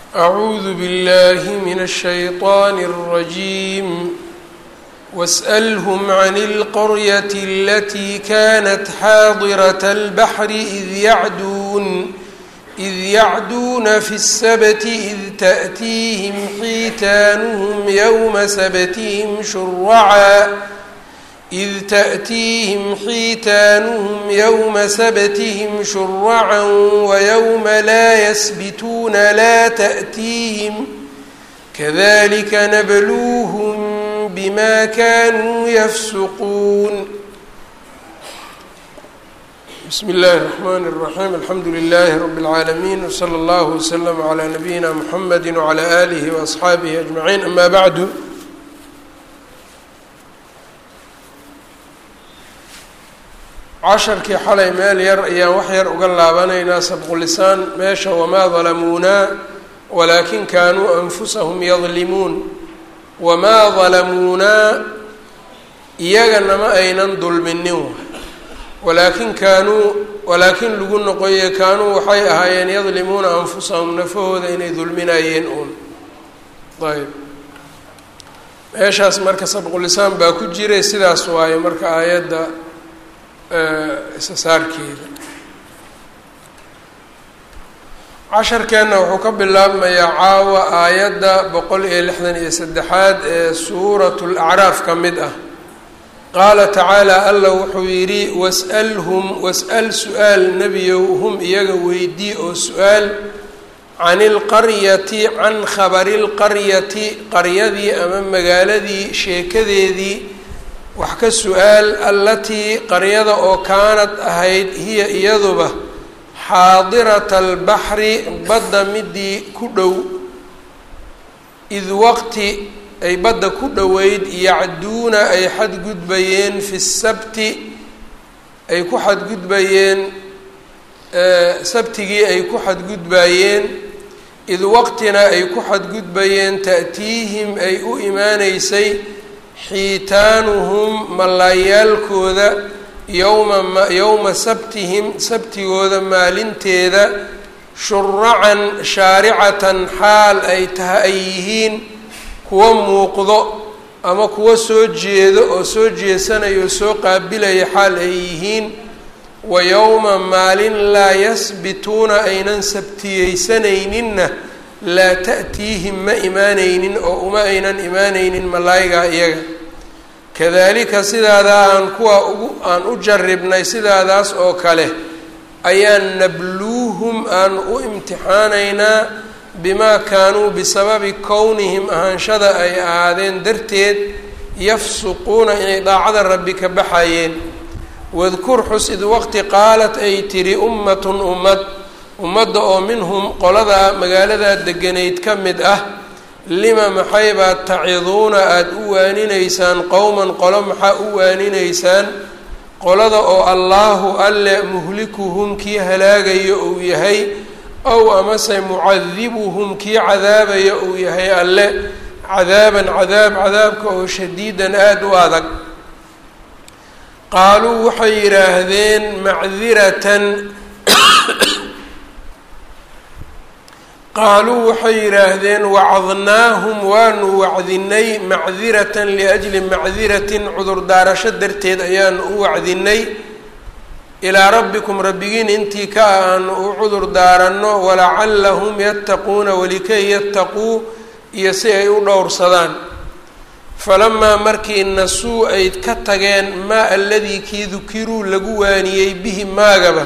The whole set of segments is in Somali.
أعوذ بالله من الشيطان الرجيم واسألهم عن القرية التي كانت حاضرة البحر إذ يعدون إذ يعدون في السبت إذ تأتيهم حيتانهم يوم سبتهم شرعا إذ تأتيهم حيتانهم يوم سبتهم شرعا ويوم لا يسبتون لا تأتيهم كذلك نبلوهم بما كانوا يفسقون بسم الله الرحمن الرحيم الحمد لله رب العالمين وصلى الله وسلم على نبينا محمد وعلى آله وأصحaabihi أجمعين أما بعد casharkii xalay meel yar ayaan wax yar uga laabanaynaa sabqulisaan meesha wamaa dalamuunaa walaakin kaanuu anfusahum yadlimuun wamaa dalamuunaa iyagana ma aynan dulminin walaakin kaanuu walaakin lagu noqoye kaanuu waxay ahaayeen yadlimuuna anfusahum nafahooda inay dulminayeen uun ayb meeshaas marka sabqulisaan baa ku jiray sidaas waaye marka aayadda isa saarkeeda casharkeenna wuxuu ka bilaabmayaa caawa aayadda boqol iyo lixdan iyo saddexaad ee suuratu lacraaf ka mid ah qaala tacaala alla wuxuu yidhi was'alhum was'al su-aal nebiyow hum iyaga weydii oo su-aal can ilqaryati can khabari lqaryati qaryadii ama magaaladii sheekadeedii wax ka su-aal allatii qaryada oo kaanad ahayd hiya iyaduba xaadirata albaxri badda midii ku dhow id waqti ay badda ku dhoweyd yacduuna ay xadgudbayeen fi sabti ay ku xadgudbayeen sabtigii ay ku xadgudbayeen id waqtina ay ku xadgudbayeen ta'tiihim ay u imaaneysay xiitaanuhum mallaayaalkooda yowma yowma sabtihim sabtigooda maalinteeda shuracan shaaricatan xaal ay taha ay yihiin kuwa muuqdo ama kuwa soo jeedo oo soo jeesanaya oo soo qaabilaya xaal ay yihiin wa yowma maalin laa yasbituuna aynan sabtiyeysanayninna laa ta'tiihim ma imaanaynin oo uma aynan imaanaynin malaayigaa iyaga kadalika sidaadaa aan kuwa ugu aan u jaribnay sidaadaas oo kale ayaan nabluuhum aan u imtixaanaynaa bimaa kaanuu bisababi kownihim ahaanshada ay ahaadeen darteed yafsuquuna inay daacada rabbi ka baxayeen wadkur xus id waqti qaalat ay tidhi ummatun ummad ummadda oo minhum qolada magaaladaa deganayd ka mid ah lima maxay baad taciduuna aada u waaninaysaan qowman qolo maxaa u waaninaysaan qolada oo allaahu alle muhlikuhum kii halaagaya uu yahay ow amase mucadibuhum kii cadaabaya uu yahay alle cadaaban cadaab cadaabka oo shadiidan aada u adag qaaluu waxay yidhaahdeen macdiratan qaaluu waxay yidhaahdeen wacadnaahum waanu wacdinay macdiratan liajli macdiratin cudurdaarasho darteed ayaanu u wacdinay ilaa rabbikum rabbigiin intii ka ah aanu u cudur daaranno walacallahum yattaquuna walikay yattaquu iyo si ay u dhowrsadaan falamaa markii nasuu ay ka tageen maa aladii kii dukiruu lagu waaniyey bihi maagaba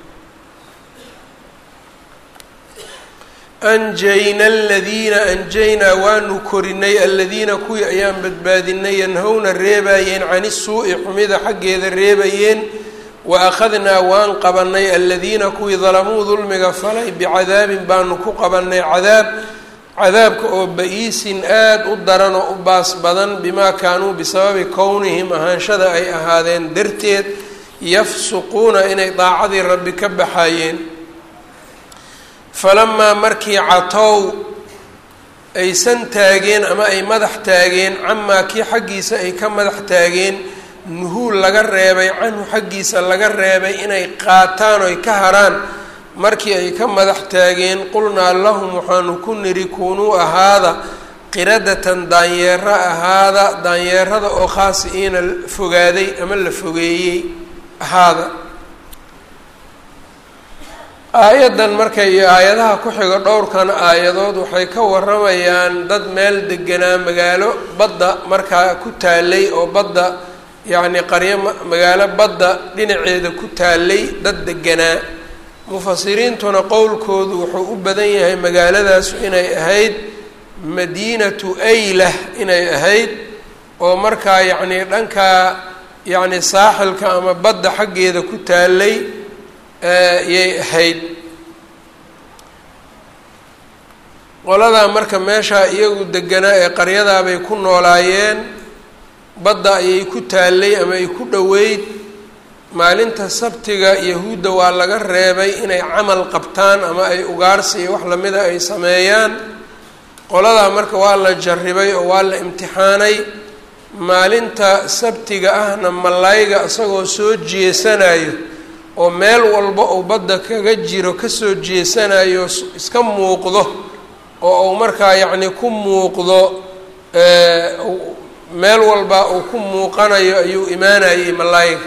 anjayna aladiina anjaynaa waanu korinay aladiina kuwii ayaan badbaadinay yanhowna reebayeen cani suu-i xumida xaggeeda reebayeen wa akhadnaa waan qabanay aladiina kuwii dalamuu dulmiga falay bicadaabin baanu ku qabanay cadaab cadaabka oo ba-iisin aada u daran oo u baas badan bimaa kaanuu bisababi kownihim ahaanshada ay ahaadeen darteed yafsuquuna inay daacadii rabbi ka baxayeen falamaa markii catow aysan taageen ama ay madax taageen camaa kii xaggiisa ay ka madax taageen nuhuul laga reebay canhu xaggiisa laga reebay inay qaataan oy ka haraan markii ay ka madax taageen qulnaa lahum waxaanu ku nidhi kuunuu ahaada qiradatan daanyeero ahaada daanyeerada oo khaasi'iina fogaaday ama la fogeeyey ahaada aayaddan marka iyo aayadaha ku xiga dhowrkan aayadood waxay ka waramayaan dad meel deganaa magaalo badda markaa ku taalay oo badda yacni qaryo magaalo badda dhinaceeda ku taalay dad deganaa mufasiriintuna qowlkoodu wuxuu u badan yahay magaaladaasu inay ahayd madiinatu aylah inay ahayd oo markaa yacni dhankaa yacni saaxilka ama badda xaggeeda ku taalay yay ahayd qoladaa marka meeshaa iyagu deganaa ee qaryadaabay ku noolaayeen badda ayay ku taallay ama ay ku dhoweyd maalinta sabtiga yahuudda waa laga reebay inay camal qabtaan ama ay ugaarsi iyo wax lamida ay sameeyaan qoladaa marka waa la jarribay oo waa la imtixaanay maalinta sabtiga ahna malayga isagoo soo jeesanayo oo meel walba uu badda kaga jiro kasoo jeesanayo iska muuqdo oo uu markaa yacni ku muuqdo meel walba uu ku muuqanayo ayuu imaanayay malayga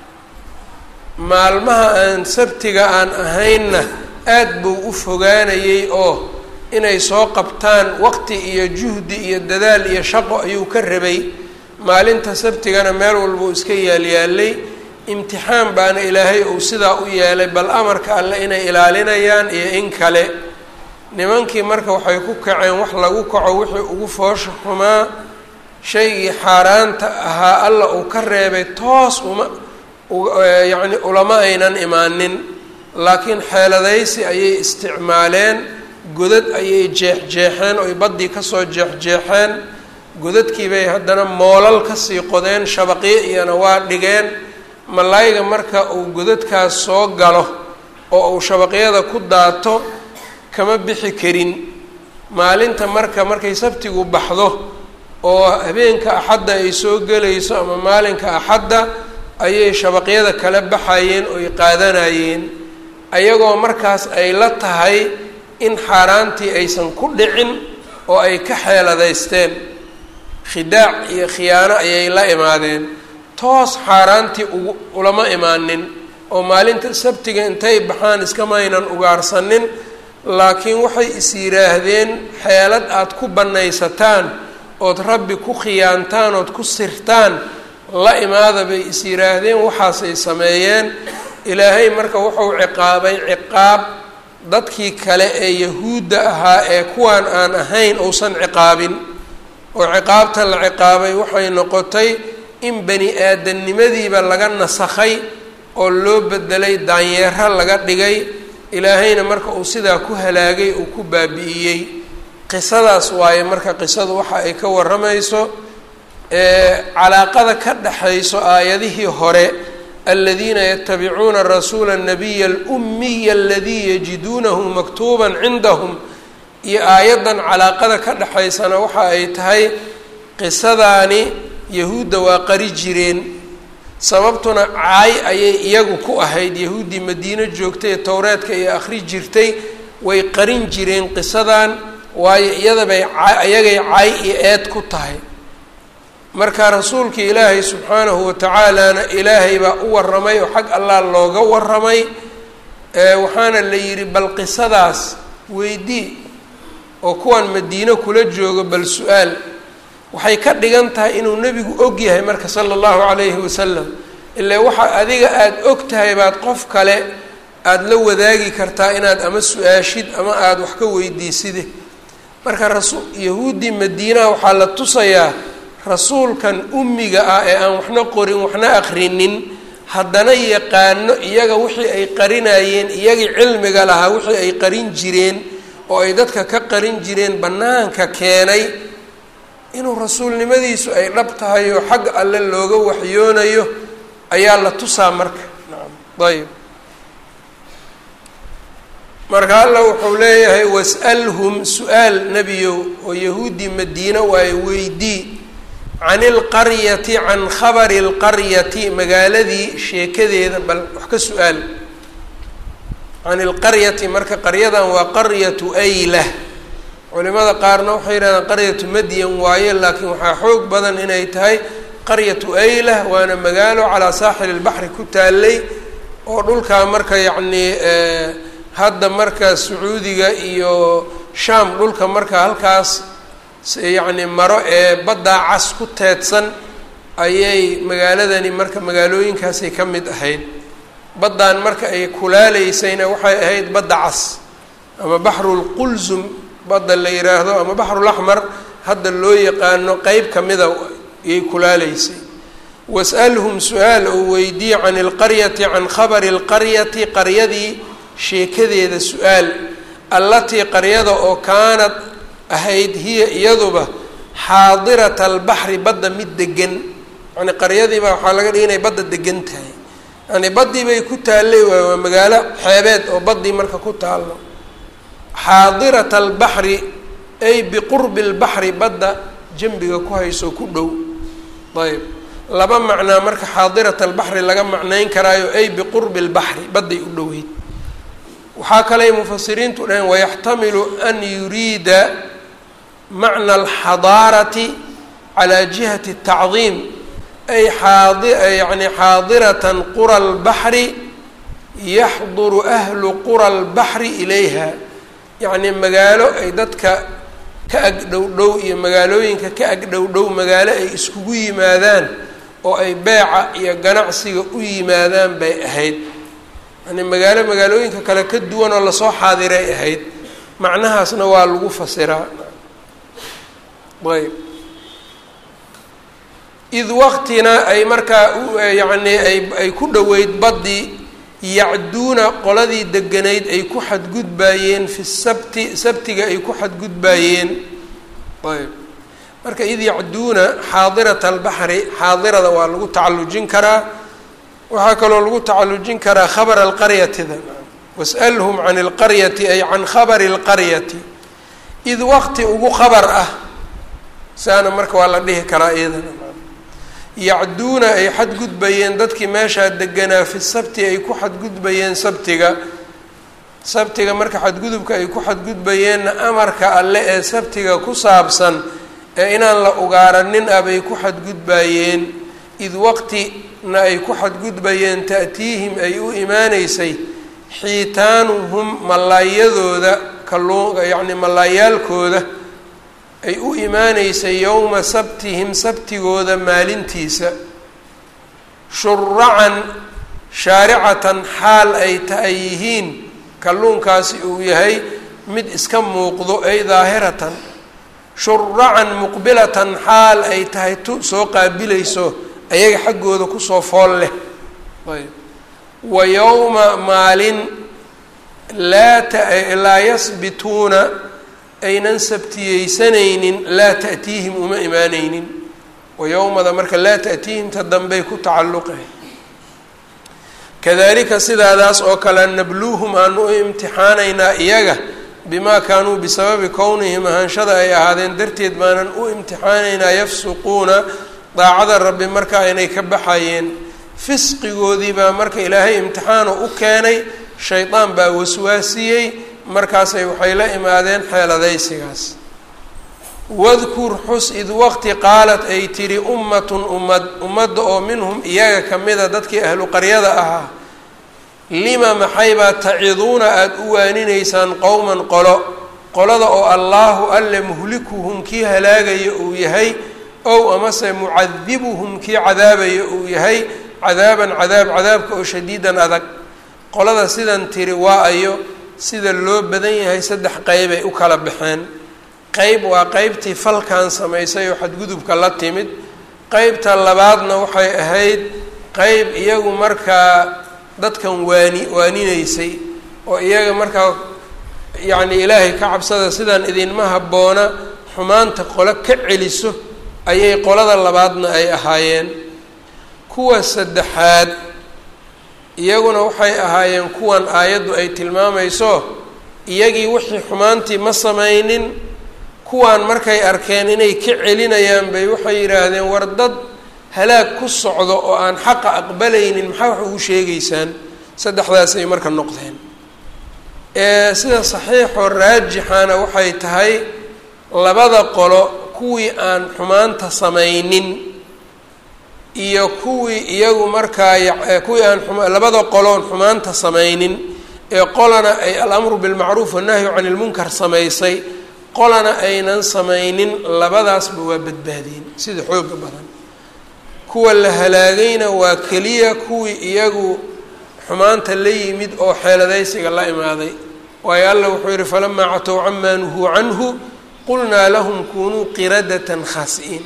maalmaha aan sabtiga aan ahaynna aad buu u fogaanayay oo inay soo qabtaan waqti iyo juhdi iyo dadaal iyo shaqo ayuu ka rabay maalinta sabtigana meel walba uu iska yaalyaalay imtixaan baana ilaahay uu sidaa u yeelay bal amarka alle inay ilaalinayaan iyo in kale nimankii marka waxay ku kaceen wax lagu kaco wixii ugu foosha xumaa shaygii xaaraanta ahaa alla uu ka reebay toos uma yacni ulama aynan imaanin laakiin xeeladaysi ayay isticmaaleen godad ayay jeexjeexeen oy baddii kasoo jeexjeexeen godadkii bay haddana moolal kasii qodeen shabaqyo iyana waa dhigeen malayga marka uu godadkaas soo galo oo uu shabaqyada ku daato kama bixi karin maalinta marka markay sabtigu baxdo oo habeenka axadda ay soo gelayso ama maalinka axadda ayay shabaqyada kala baxayeen oy qaadanayeen ayagoo markaas ay la tahay in xaaraantii aysan ku dhicin oo ay ka xeeladaysteen khidaac iyo khiyaano ayay la imaadeen toos xaaraantii ugu ulama imaanin oo maalinta sabtiga intay baxaan iskamaynan ugaarsanin laakiin waxay is yidhaahdeen xeelad aada ku bannaysataan ood rabbi ku khiyaantaan ood ku sirtaan la imaada bay is yidhaahdeen waxaasay sameeyeen ilaahay marka wuxuu ciqaabay ciqaab dadkii kale ee yahuudda ahaa ee kuwaan aan ahayn uusan ciqaabin oo ciqaabta la ciqaabay waxay noqotay in bani aadamnimadiiba laga nasakhay oo loo bedelay daanyeero laga dhigay ilaahayna marka uu sidaa ku halaagay uu ku baabi'iyey qisadaas waaye marka qisadu waxa ay ka warramayso calaaqada ka dhexayso aayadihii hore aladiina yatabicuuna rasuula الnabiya اlumiya aladii yajiduunahu maktuuba cindahum iyo aayaddan calaaqada ka dhexaysana waxa ay tahay qisadaani yahuudda waa qari jireen sababtuna caay ayay iyagu ku ahayd yahuuddii madiino joogtay ee towreedka iyo akhri jirtay way qarin jireen qisadan waayo iyadabay iyagay caay iyo eed ku tahay marka rasuulka ilaahay subxaanahu watacaalana ilaahay baa u warramay oo xag allah looga warramay waxaana la yidhi bal qisadaas weydii oo kuwan madiino kula joogo bal su-aal waxay ka dhigan tahay inuu nebigu og yahay marka sala allahu calayhi wasalam ilaa waxa adiga aada og tahay baad qof kale aada la wadaagi kartaa inaad ama su-aashid ama aada wax ka weydiiside marka rasu yahuuddii madiinaha waxaa la tusayaa rasuulkan ummiga ah ee aan waxna qorin waxna akrinin haddana yaqaano iyaga wixii ay qarinayeen iyagii cilmiga lahaa wixii ay qarin jireen oo ay dadka ka qarin jireen bannaanka keenay inuu rasuulnimadiisu ay dhab tahay oo xagga alle looga waxyoonayo ayaa la tusaa marka nacam ayb marka alla wuxuu leeyahay was'alhum su-aal nebiyow oo yahuuddii madiina waaye weydii can ilqaryati can khabari lqaryati magaaladii sheekadeeda bal wax ka su-aal can ilqaryati marka qaryadan waa qaryatu aylah culimada qaarna waxay yidhahdaan qaryatu madyan waaye laakiin waxaa xoog badan inay tahay qaryatu aylah waana magaalo calaa saaxili lbaxri ku taalay oo dhulkaa marka yacnii hadda marka sacuudiga iyo shaam dhulka marka halkaas yacni maro ee baddaa cas ku teedsan ayay magaaladani marka magaalooyinkaasay ka mid ahayd baddan marka ay kulaaleysayna waxay ahayd badda cas ama baxrulqulsum badda la yidhaahdo ama baxrulaxmar hadda loo yaqaano qeyb kamida ayay kulaaleysay was'alhum su-aal oo weydiye can ilqaryati can khabari lqaryati qaryadii sheekadeeda su-aal allatii qaryada oo kaanad ahayd hiya iyaduba xaadirata albaxri badda mid degan yani qaryadiiba waxaa laga dhigay inay badda degan tahay yani baddii bay ku taallay waay waa magaalo xeebeed oo baddii marka ku taallo xaadirata albaxri ay biqurbi lbaxri badda jambiga ku hayso ku dhow ayb laba macnaa marka xaadirat albaxri laga macnayn karaayo ay biqurbi lbaxri badday u dhoweyd waxaa kaley mufasiriintu dhaheen wayaxtamilu an yuriida macna alxadaarati calaa jihati tacdiim ay xaadi yani xaadiratan qura lbaxri yaxduru ahlu qura lbaxri ilayha yacni magaalo ay dadka ka agdhow dhow iyo magaalooyinka ka agdhow dhow magaalo ay iskugu yimaadaan oo ay beeca iyo ganacsiga u yimaadaan bay ahayd yani magaalo magaalooyinka kale ka duwan oo lasoo xaadiray ahayd macnahaasna waa lagu fasiraa ayb id waqtina ay markaa yacni ay ay ku dhoweyd baddii yacduuna qoladii deganayd ay ku xadgudbaayeen fi sabti sabtiga ay ku xadgudbaayeen ayb marka id yacduuna xaadirat albaxri xaadirada waa lagu tacallujin karaa waxaa kaloo lagu tacallujin karaa khabara alqaryatida was'alhum can ilqaryati ay can khabari lqaryati id waqti ugu khabar ah saana marka waa la dhihi karaa iyadana yacduuna ay xadgudbayeen dadkii meeshaa deganaa fi sabti ay ku xadgudbayeen sabtiga sabtiga marka xadgudubka ay ku xadgudbayeenna amarka alle ee sabtiga ku saabsan ee inaan la ugaaranin ah bay ku xadgudbayeen id waqtina ay ku xadgudbayeen ta'tiihim ay u imaaneysay xiitaanuhum malaayadooda kalluun yacni malaayaalkooda ay u imaaneysay yowma sabtihim sabtigooda maalintiisa shuracan shaaricatan xaal ay ta ay yihiin kalluunkaasi uu yahay mid iska muuqdo ay daahiratan shuracan muqbilatan xaal ay tahay tu soo qaabilayso ayaga xaggooda kusoo fool leh ayb wa yowma maalin laa laa yasbituuna aynan sabtiyeysanaynin laa ta'tiihim uma imaaneynin wa yowmada marka laa ta'tiihimta dambey ku tacalluqahay kadalika sidaadaas oo kale nabluuhum aanu u imtixaanaynaa iyaga bimaa kaanuu bisababi kownihim ahaanshada ay ahaadeen darteed baanan u imtixaanaynaa yafsuquuna daacada rabbi marka aynay ka baxayeen fisqigoodii baa marka ilaahay imtixaano u keenay shaydaan baa waswaasiyey markaasay waxay la imaadeen xeeladaysigaas wadkur xus id waqti qaalat ay tidhi ummatun ummad ummadda oo minhum iyaga ka mida dadkii ahlu qaryada ahaa lima maxaybaa taciduuna aada u waaninaysaan qowman qolo qolada oo allaahu alle muhlikuhum kii halaagaya uu yahay ow amase mucadibuhum kii cadaabaya uu yahay cadaaban cadaab cadaabka oo shadiidan adag qolada sidan tiri waa ayo sida loo badan yahay saddex qeybay u kala baxeen qeyb waa qeybtii falkan samaysay oo xadgudubka la timid qeybta labaadna waxay ahayd qeyb iyagu markaa dadkan waani waaninaysay oo iyaga markaa yacni ilaahay ka cabsada sidaan idinma habboona xumaanta qolo ka celiso ayay qolada labaadna ay ahaayeen kuwa saddexaad iyaguna waxay ahaayeen kuwan aayaddu ay tilmaamayso iyagii wixii xumaantii ma samaynin kuwaan markay arkeen inay ka celinayaan bay waxay yidhaahdeen war dad halaag ku socdo oo aan xaqa aqbalaynin maxaa wax ugu sheegaysaan saddexdaasay marka noqdeen sida saxiixoo raajixana waxay tahay labada qolo kuwii aan xumaanta samaynin iyo kuwii iyagu markaa kuwii aan labada qoloon xumaanta samaynin ee qolana ay alamru bilmacruuf wannahyu cani lmunkar samaysay qolana aynan samaynin labadaasba waa badbaadeen sida xooga badan kuwa la halaagayna waa keliya kuwii iyagu xumaanta la yimid oo xeeladaysiga la imaaday waayo allah wuxuu yihi falamaa catow camaa nuhuu canhu qulnaa lahum kunuu qiradatan khaasi'iin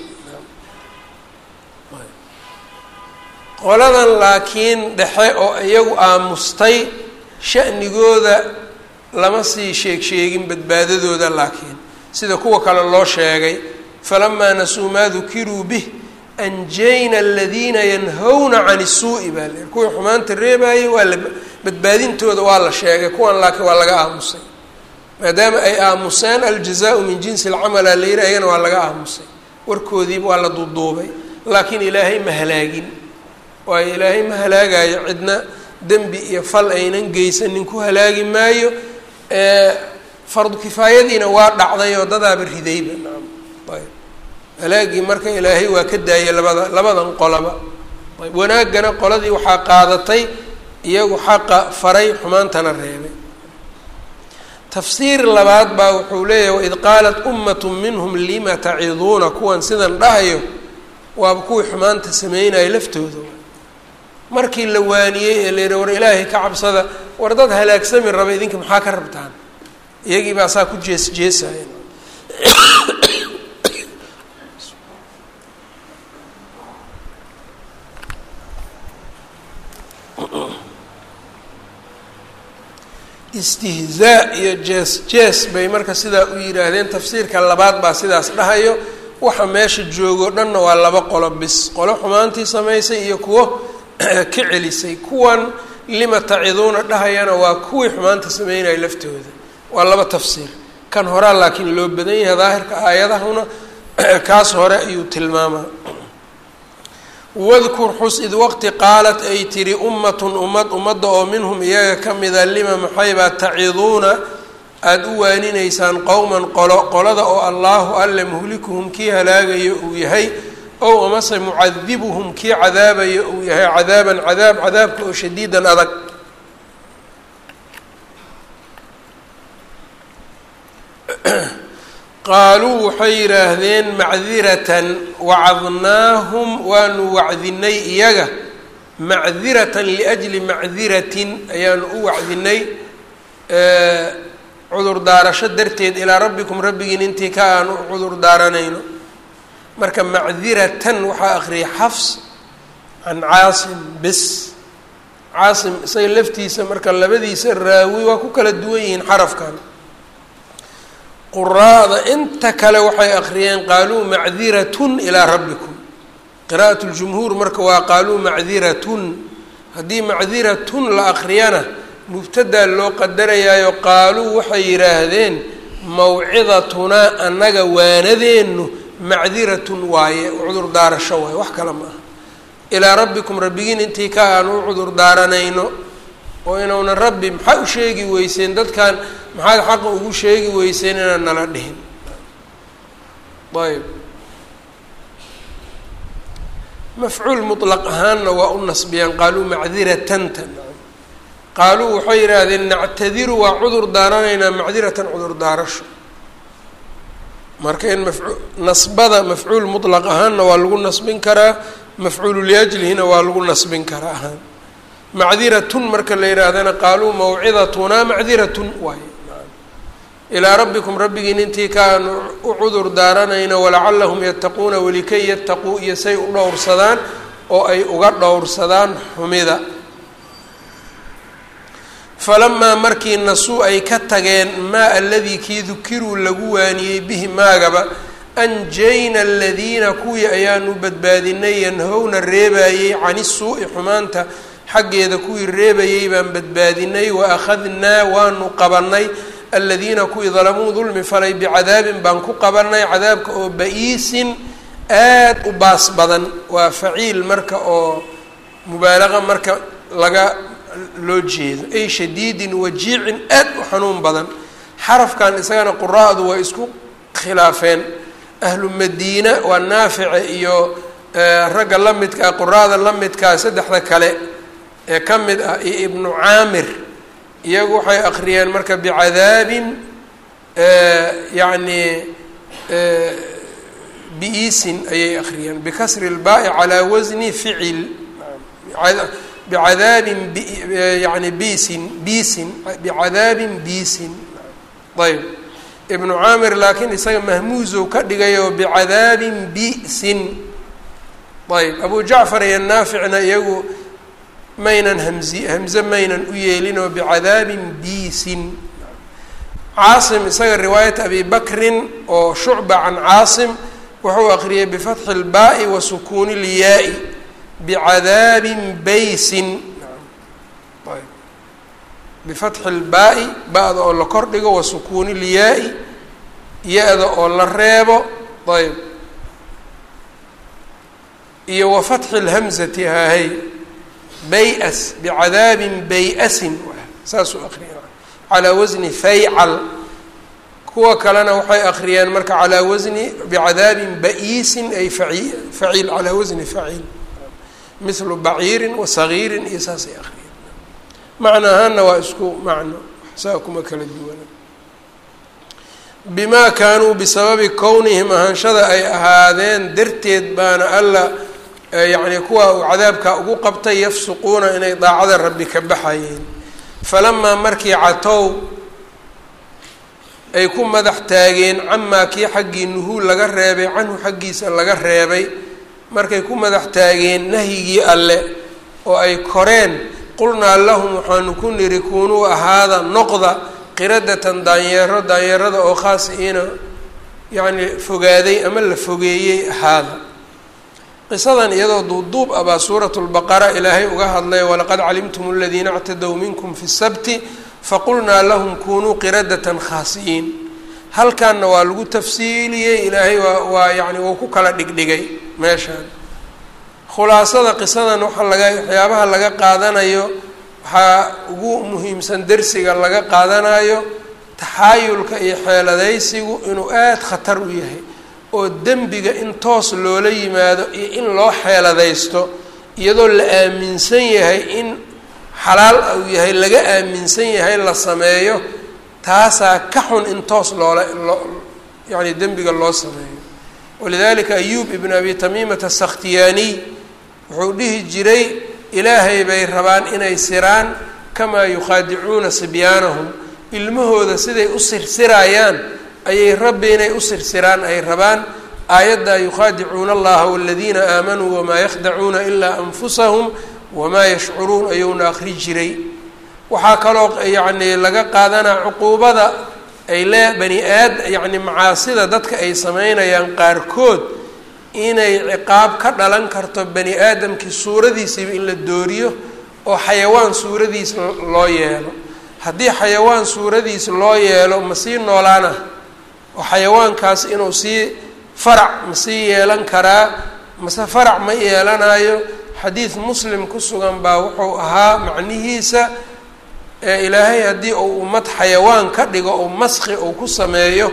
qoladan laakiin dhexe oo iyagu aamustay sha'nigooda lama sii sheeg sheegin badbaadadooda laakiin sida kuwa kale loo sheegay falamaa nasuu maa dukiruu bih anjayna aladiina yanhawna cani suu'i baa la kuwii xumaanta reebaayey waa la badbaadintooda waa la sheegay kuwan laakiin waa laga aamusay maadaama ay aamuseen aljazaau min jinsi alcamala la yihi ayagana waa laga aamusay warkoodiiba waa la duuduubay laakiin ilaahay ma halaagin waayo ilaahay ma halaagayo cidna dembi iyo fal aynan geysanin ku halaagi maayo fardu kifaayadiina waa dhacday oo dadaaba ridayba naam ayb halaagii marka ilaahay waa ka daayay labada labadan qolaba ayb wanaaggana qoladii waxaa qaadatay iyagu xaqa faray xumaantana reebay tafsiir labaad baa wuxuu leeyahay waid qaalat ummatu minhum lima taciduuna kuwan sidan dhahayo waaba kuwii xumaanta sameynaya laftooda markii la waaniyey ee la yihi war ilaahay ka cabsada war dad halaagsami raba idinka maxaa ka rabtaan iyagii baa saa ku jees jeesaya istihzaa iyo jees jees bay marka sidaa u yidhaahdeen tafsiirka labaad baa sidaas dhahayo waxa meesha joogo dhanna waa laba qolo bis qolo xumaantii samaysay iyo kuwo ka celisay kuwan lima taciduuna dhahayana waa kuwii xumaanta sameynaya laftooda waa laba tafsiir kan horaa laakiin loo badan yahay daahirka aayadahuna kaas hore ayuu tilmaamaa wadkur xus id waqti qaalat ay tiri ummatun ummad ummadda oo minhum iyaga ka mida lima maxaybaa taciduuna aada u waaninaysaan qowman qolo qolada oo allaahu alle muhlikuhum kii halaagayo uu yahay ow amase mucadibuhum kii cadaabayo uu yahay cadaaban cadaab cadaabka oo shadiidan adag qaaluu waxay yidhaahdeen macdiratan wacadnaahum waanu wacdinay iyaga macdiratan liajli macdiratin ayaanu u wacdinay cudur daarasho darteed ilaa rabbikum rabbigiin intii ka aan u cudur daaranayno marka macdiratan waxaa akriyay xafs can caasim bes caasim isaga laftiisa marka labadiisa raawi waa ku kala duwan yihiin xarafkan quraada inta kale waxay akriyeen qaaluu macdiratun ilaa rabbikum qira'at ljumhuur marka waa qaaluu macdiratun haddii macdiratun la akriyana mubtadaa loo qadarayaayo qaaluu waxay yidhaahdeen mawcidatunaa annaga waanadeennu macdiratun waaye cudur daarasho waaye wax kale ma aha ilaa rabbikum rabbigiin intii ka aan u cudur daaranayno oo inuuna rabbi maxaa u sheegi weyseen dadkan maxaad xaqa ugu sheegi weyseen inaan nala dhihin ayb mafcuul mutlaq ahaanna waa u nasbiyaan qaaluu macdiratanta qaaluu waxay yidhaahdeen nactadiru waa cudur daaranaynaa macdiratan cudur daarasho marka in maf nasbada mafcuul mutlaq ahaanna waa lagu nasbin karaa mafcuulu liajlihina waa lagu nasbin karaa ahaan macdiratun marka la yidhaahdana qaaluu mawcidatunaa macdiratun waaye ilaa rabbikum rabbigiin intii kaan u cudur daaranayna walacallahum yattaquuna walikay yattaquu iyo say u dhowrsadaan oo ay uga dhowrsadaan xumida falamaa markii nasuu ay ka tageen maa aladii kii dukiruu lagu waaniyey bihi maagaba anjayna aladiina kuwii ayaanu badbaadinay yanhowna reebayey cani suu'i xumaanta xaggeeda kuwii reebayey baan badbaadinay wa akhadnaa waanu qabanay aladiina kuwii dalamuu dulmi falay bicadaabin baan ku qabanay cadaabka oo ba-iisin aad u baas badan waa faciil marka oo mubaalaqa marka laga loo jeedo ay shadiidin wajiicin aad u xanuun badan xarafkan isagana quraa'du way isku khilaafeen ahlu madiina waa naafice iyo ragga la midka ah quraada la midkaa saddexda kale ee ka mid ah iyo ibnu caamir iyagu waxay akhriyeen marka bicadaabin yacni biisin ayay akhriyeen bikasri lbaai calaa wasni ficil bicadaabin yani biisin biisin bicadaabin biisin ayb ibnu caamir laakiin isaga mahmuusow ka dhigayo bicadaabin bi'sin ayb abu jacfar iyo naaficna iyagu maynan hamzi hamze maynan u yeelinoo bicadaabin biisin caasim isaga riwaayat abi bakrin oo shucba can caasim wuxuu aqriyay bifatxi اlbaai wa sukuuni اlyaai bicadaabin baysin bifatxi اlbaai ba-da oo la kordhigo wa sukuuni اlyaai ya-da oo la reebo ayb iyo wa fatxi اlhamzati haahay bay-as bicadaabin bay-asin saasuu aqriya calaa wasni faycal kuwa kalena waxay akriyeen marka calaa wasni bicadaabin ba-iisin ay faci faciil calaa wasni faciil mithlu baciirin wa sagiirin iyo saasay akriyeen macna ahaana waa isku macno saa kuma kala duwana bimaa kaanuu bisababi kownihim ahaanshada ay ahaadeen darteed baana alla yacni kuwa uu cadaabka ugu qabtay yafsuquuna inay daacada rabbi ka baxayeen falamaa markii catow ay ku madax taageen camaa kii xaggii nuhuul laga reebay canhu xaggiisa laga reebay markay ku madax taageen nahyigii alle oo ay koreen qulnaa lahum waxaanu ku niri kuunuu ahaada noqda qiradatan daanyeero daanyeerada oo khaasiina yacni fogaaday ama la fogeeyey ahaada qisadan iyadoo duubduub ah baa suuratu lbaqara ilaahay uga hadlay walaqad calimtum aladiina اctadow minkum fi sabti faqulnaa lahum kunuu qiradatan khaasiyiin halkanna waa lagu tafsiiliyey ilaahay waa waa yani wuu ku kala dhigdhigay meeshaan khulaasada qisadan waxa laga waxyaabaha laga qaadanayo waxaa ugu muhiimsan dersiga laga qaadanayo taxaayulka iyo xeeladaysigu inuu aada khatar u yahay oo dembiga in toos loola yimaado iyo in loo xeeladaysto iyadoo la aaminsan yahay in xalaal uu yahay laga aaminsan yahay la sameeyo taasaa ka xun in toos loola loo yacni dembiga loo sameeyo walidalika ayuub ibn abi tamiimata sakhtiyaaniy wuxuu dhihi jiray ilaahay bay rabaan inay siraan kamaa yukhaadicuuna sibyaanahum ilmahooda siday u sirsirayaan ayay rabbi inay u sirsiraan ay rabaan aayaddaa yukhaadicuuna allaha waladiina aamanuu wamaa yakhdacuuna ilaa anfusahum wamaa yashcuruun ayuuna akri jiray waxaa kaloo yacni laga qaadanaa cuquubada ay lee bani aad yacni macaasida dadka ay sameynayaan qaarkood inay ciqaab ka dhalan karto bani aadamkii suuradiisiiba in la dooriyo oo xayawaan suuradiis loo yeelo haddii xayawaan suuradiis loo yeelo ma sii noolaana oo xayawaankaas inuu sii farac ma sii yeelan karaa mase farac ma yeelanayo xadiid muslim ku sugan baa wuxuu ahaa macnihiisa ee ilaahay haddii uu ummad xayawaan ka dhigo oo maski uu ku sameeyo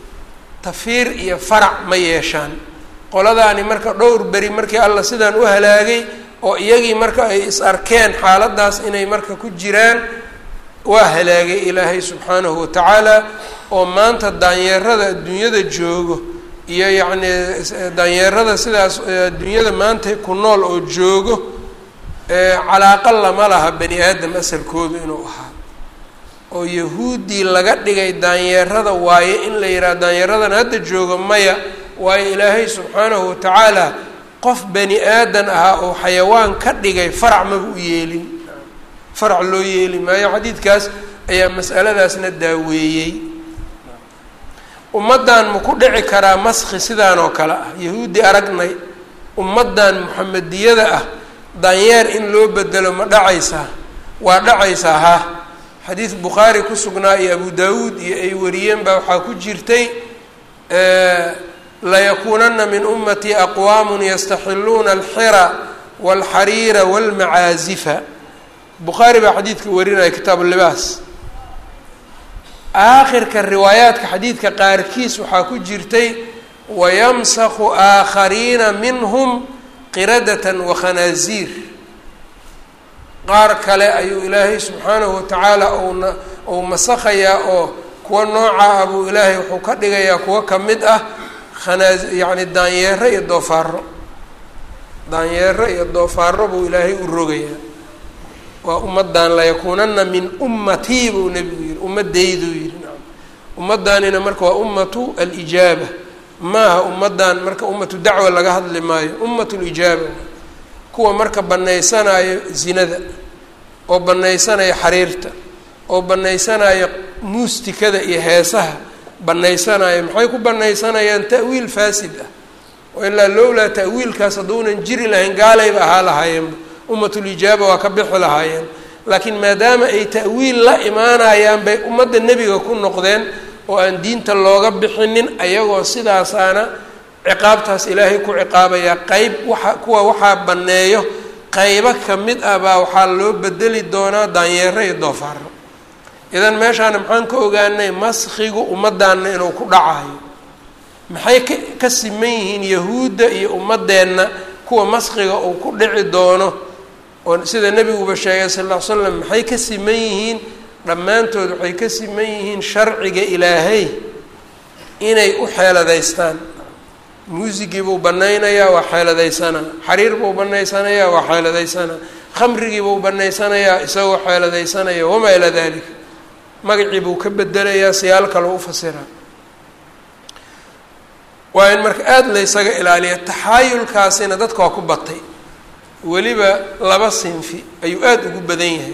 tafiir iyo farac ma yeeshaan qoladaani marka dhowr beri markii alla sidaan u halaagay oo iyagii marka ay is arkeen xaaladaas inay marka ku jiraan waa halaagay ilaahay subxaanahu watacaala oo maanta daanyeerada adduunyada joogo iyo yacnii daanyeerada sidaas adduunyada maanta ku nool oo joogo calaaqa lama laha bani aadam asalkoodu inuu ahaa oo yahuuddii laga dhigay daanyeerada waaye in la yidhaha daanyeeradan hadda joogo maya waayo ilaahay subxaanahu watacaala qof bani aadan ahaa oo xayawaan ka dhigay farac maba u yeelin farac loo yeeli maayo xadiidkaas ayaa mas'aladaasna daaweeyey ummaddan ma ku dhici karaa maski sidaan oo kale ah yahuudi aragnay ummaddan muxamediyada ah daanyeer in loo bedelo ma dhacaysaa waa dhacaysaa ha xadiid bukhaari ku sugnaa iyo abu daawuud iyo ay wariyeen baa waxaa ku jirtay layakuunana min ummatii aqwaamun yastaxiluuna alxira walxariira walmacaazifa bukhaari baa xadiidka warinaya kitaabu libaas aakhirka riwaayaadka xadiidka qaarkiis waxaa ku jirtay wayamsaku aakhariina minhum qiradatan wakhanaaziir qaar kale ayuu ilaahay subxaanahu watacaala una uu masakhayaa oo kuwa nooca ah buu ilaahay wuxuu ka dhigayaa kuwo ka mid ah khanaa yacni daanyeero iyo doofaaro daanyeero iyo doofaaro buu ilaahay u rogayaa waa ummaddan layakuunana min ummatii buu nebigu yihi ummaddayduu yihi nacam ummaddaanina marka waa ummatu alijaaba maaha ummaddan marka ummatu dacwa laga hadli maayo ummatu lijaaba kuwa marka banaysanayo zinada oo banaysanayo xariirta oo banaysanayo muustikada iyo heesaha banaysanayo maxay ku banaysanayaan ta'wiil faasid ah oo ilaa lowlaa ta'wiilkaas hadduunan jiri lahayn gaalayba ahaa lahaayeenba ummatulijaaba waa ka bixi lahaayeen laakiin maadaama ay ta'wiil la imaanayaan bay ummadda nebiga ku noqdeen oo aan diinta looga bixinin ayagoo sidaasaana ciqaabtaas ilaahay ku ciqaabayaa qeyb waxa kuwa waxaa banneeyo qeybo ka mid ah baa waxaa loo bedeli doonaa daanyeero iyo doofaaro idan meeshaana maxaan ka ogaanay maskigu ummaddaanna inuu ku dhacayo maxay ka ka siman yihiin yahuudda iyo ummaddeenna kuwa maskiga uu ku dhici doono oo sida nebiguba sheegay sal ll ly slam maxay ka siman yihiin dhammaantood waxay ka siman yihiin sharciga ilaahay inay u xeeladaystaan muusigii buu banaynayaa waa xeeladaysanaa xariir buu banaysanayaa waa xeeladaysanaa khamrigii buu banaysanayaa isagoo xeeladaysanaya wamaa ilaa dalika magacii buu ka bedelayaa siyaal kaloo u fasiraa waa in marka aada laysaga ilaaliya taxaayulkaasina dadka waa ku batay weliba laba sinfi ayuu aada ugu badan yahay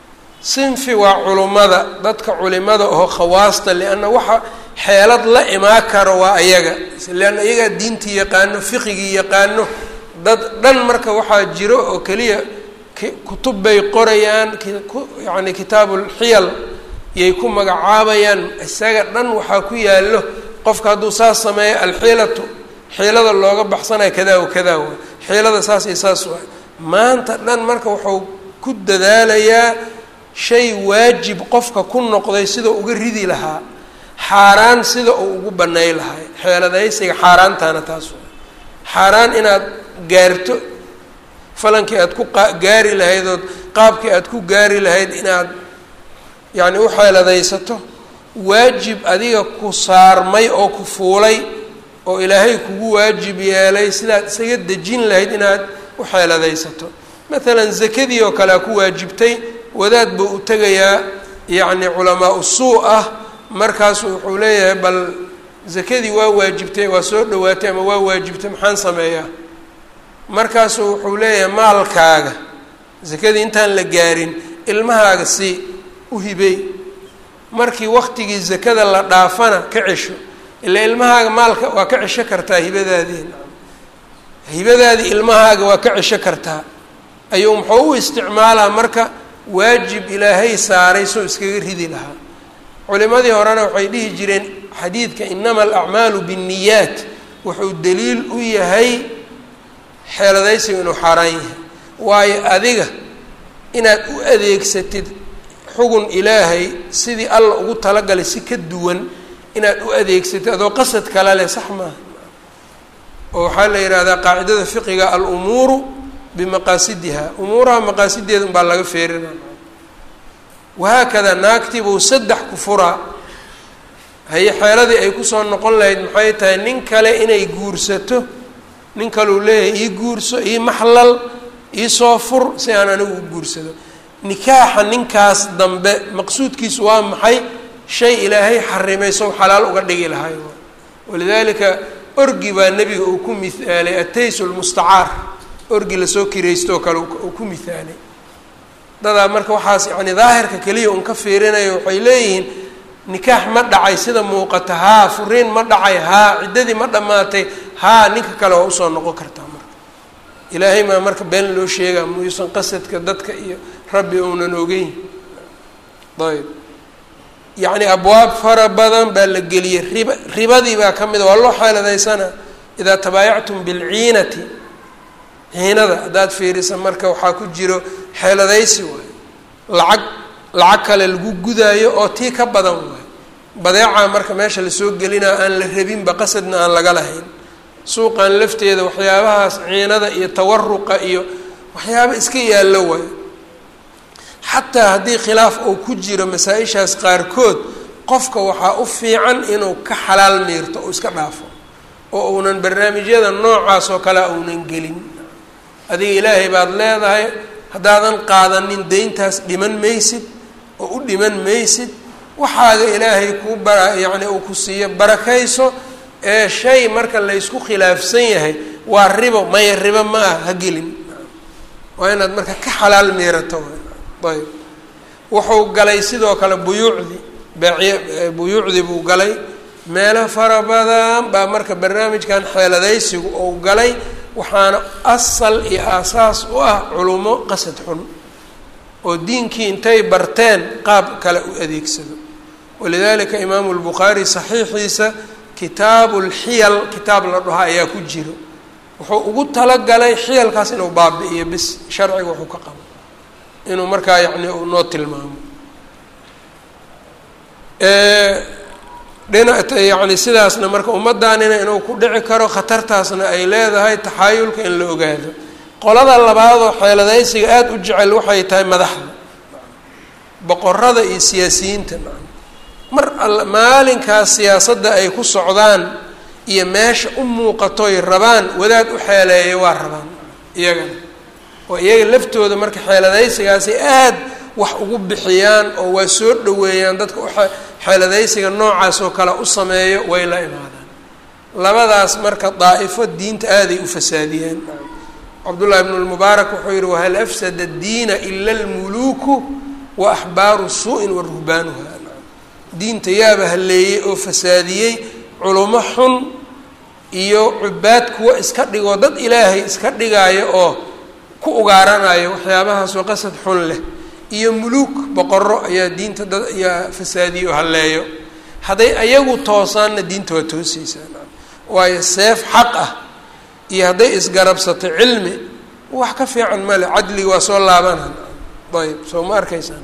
sinfi waa culummada dadka culimada oo khawaasta lianna waxa xeelad la imaa karo waa ayaga leanna iyagaa diintii yaqaano fiqigii yaqaano dad dhan marka waxaa jiro oo keliya kutub bay qorayaan yani kitaabulxiyal yay ku magacaabayaan isaga dhan waxaa ku yaallo qofka hadduu saas sameeyo alxiilatu xiilada looga baxsanayo kadaa wa kadaa waa xiilada saas iyo saas waa maanta dhan marka wuxuu ku dadaalayaa shay waajib qofka ku noqday sida uga ridi lahaa xaaraan sida uu ugu banay lahay xeeladaysiga xaaraantaana taas waa xaaraan inaad gaarto falankii aad ku gaari lahayd ood qaabkii aad ku gaari lahayd inaad yacni u xeeladaysato waajib adiga ku saarmay oo ku fuulay oo ilaahay kugu waajib yeelay sidaad isaga dejin lahayd inaad u xeeladaysato maalan zakadii oo kale a ku waajibtay wadaad buu u tegayaa yacni culamaa usuu ah markaasu wuxuu leeyahay bal zakadii waa waajibtay waa soo dhawaatay ama waa waajibtay maxaan sameeyaa markaasu wuxuu leeyahay maalkaaga zakadii intaan la gaarin ilmahaaga si u hibey markii waktigii zakada la dhaafana ka cesho ilaa ilmahaaga maalka waa ka cesho kartaa hibadaadii hibadaadii ilmahaaga waa ka cesho kartaa ayuu muxuu u isticmaalaa marka waajib ilaahay saaray soo iskaga ridi lahaa culimadii horena waxay dhihi jireen xadiidka inama alacmaalu binniyaat wuxuu daliil u yahay xeeladaysigu inuu xaaraan yahay waayo adiga inaad u adeegsatid xugun ilaahay sidii alla ugu talagalay si ka duwan inaad u adeegsatid adoo qasad kala leh sax maaha oo waxaa la yidhaahdaa qaacidada fiqiga alumuuru bimaqaasidiha umuuraha maqaasideeda unbaa laga feerina wahaakada naagtiibuu saddex ku furaa haye xeeladii ay kusoo noqon lahayd maxay tahay nin kale inay guursato nin kaleu leeyahay ii guurso ii maxlal ii soo fur si aan anigu u guursado nikaaxa ninkaas dambe maqsuudkiisu waa maxay shay ilaahay xarimay sow xalaal uga dhigi lahay walidaalika orgi baa nebiga uu ku mihaalay atays lmustacaar orgi lasoo kiraysto oo kale uu ku mihaalay dadaa marka waxaas yani daahirka keliya un ka fiirinayo waxay leeyihiin nikaax ma dhacay sida muuqata haa furiin ma dhacay haa ciddadii ma dhammaatay haa ninka kale waa usoo noqon kartaa marka ilaahay maa marka been loo sheegaa muyuusan qasadka dadka iyo rabbi uunan ogeyn ayb yacni abwaab fara badan baa la geliyey riba ribadii baa ka mida waa loo xeeladaysana idaa tabaayactum bilciinati ciinada haddaad fiirisa marka waxaa ku jiro xeeladaysi waayo lacag lacag kale lagu gudaayo oo tii ka badan waay badeecaa marka meesha lasoo gelinaa aan la rabinba qasadna aan laga lahayn suuqan lafteeda waxyaabahaas ciinada iyo tawaruqa iyo waxyaaba iska yaallo waayo xataa haddii khilaaf uu ku jiro masaa-ishaas qaarkood qofka waxaa u fiican inuu ka xalaal miirto oo iska dhaafo oo uunan barnaamijyada noocaas oo kale uunan gelin adiga ilaahay baad leedahay haddaadan qaadanin deyntaas dhiman maysid oo u dhiman maysid waxaaga ilaahay kuu bara yacni uu ku siiyo barakayso ee shay marka laysku khilaafsan yahay waa ribo maya ribo ma ah ha gelin waa inaad marka ka xalaal miirato ayb wuxuu galay sidoo kale buyuucdii beeciy buyuucdii buu galay meelo fara badan baa marka barnaamijkan xeeladaysigu uu galay waxaana asal iyo aasaas u ah culumo qasad xun oo diinkii intay barteen qaab kale u adeegsado walidalika imaamu lbukhaari saxiixiisa kitaabu lxiyal kitaab la dhaho ayaa ku jiro wuxuu ugu talagalay xiyalkaas inuu baabi'iyo bis sharciga wuxuu ka qabo inuu markaa yacni uu noo tilmaamo dhina yacni sidaasna marka ummaddaanina inuu ku dhici karo khatartaasna ay leedahay taxaayulka in la ogaado qolada labaadoo xeeladaysiga aada u jecel waxay tahay madaxda boqorada iyo siyaasiyiinta mar all maalinkaas siyaasadda ay ku socdaan iyo meesha u muuqatoy rabaan wadaad u xeeleeya waa rabaan iyagana oo iyaga laftooda marka xeeladaysigaasi aad wax ugu bixiyaan oo waa soo dhaweeyaan dadka u xeeladaysiga noocaas oo kale u sameeyo way la imaadaan labadaas marka daa'ifo diinta aaday u fasaadiyaan cabdullahi ibnu lmubaarak wuxuu yihi wahal afsada diina ila almuluuku wa axbaaru suu-in wa ruhbaanuha diinta yaaba halleeyey oo fasaadiyey culumo xun iyo cubaad kuwa iska dhigoo dad ilaahay iska dhigaayo oo ku ugaaranayo waxyaabahaasoo qasad xun leh iyo muluuk boqoro ayaa diinta dad ayaa fasaadiyo oo halleeyo hadday ayagu toosaanna diinta waa toosaysaa waayo seef xaq ah iyo hadday isgarabsato cilmi wax ka fiican male cadliga waa soo laabanaan ayb soo ma arkaysaan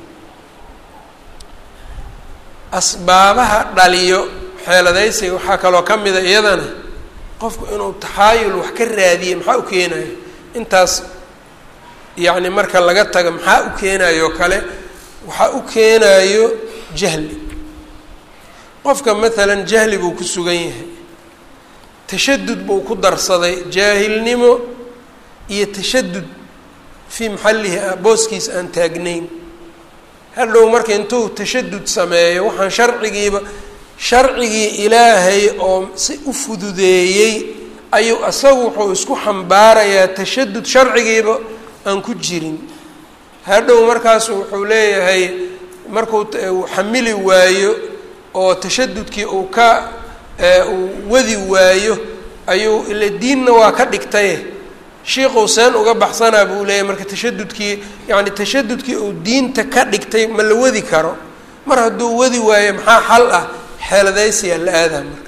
asbaabaha dhaliyo xeeladaysiga waxaa kaloo ka mida iyadana qofku inuu taxaayul wax ka raadiye maxaa u keenayo intaas yacni marka laga taga maxaa u keenayo kale waxaa u keenayo jahli qofka maalan jahli buu ku sugan yahay tashadud buu ku darsaday jaahilnimo iyo tashadud fii maxallihi ah booskiisa aan taagnayn hadhow marka intuu tashadud sameeyo waxaan sharcigiiba sharcigii ilaahay oo si u fududeeyey ayuu asagu wuxuu isku xambaarayaa tashadud sharcigiiba aan ku jirin hadhow markaasu wuxuu leeyahay markuu xamili waayo oo tashadudkii uu ka uu wadi waayo ayuu ila diinna waa ka dhigtaye shiiquu seen uga baxsanaa buu leeyahy marka tashadudkii yacni tashadudkii uu diinta ka dhigtay ma la wadi karo mar hadduu wadi waayo maxaa xal ah xeeladaysiyaa la aadaa marka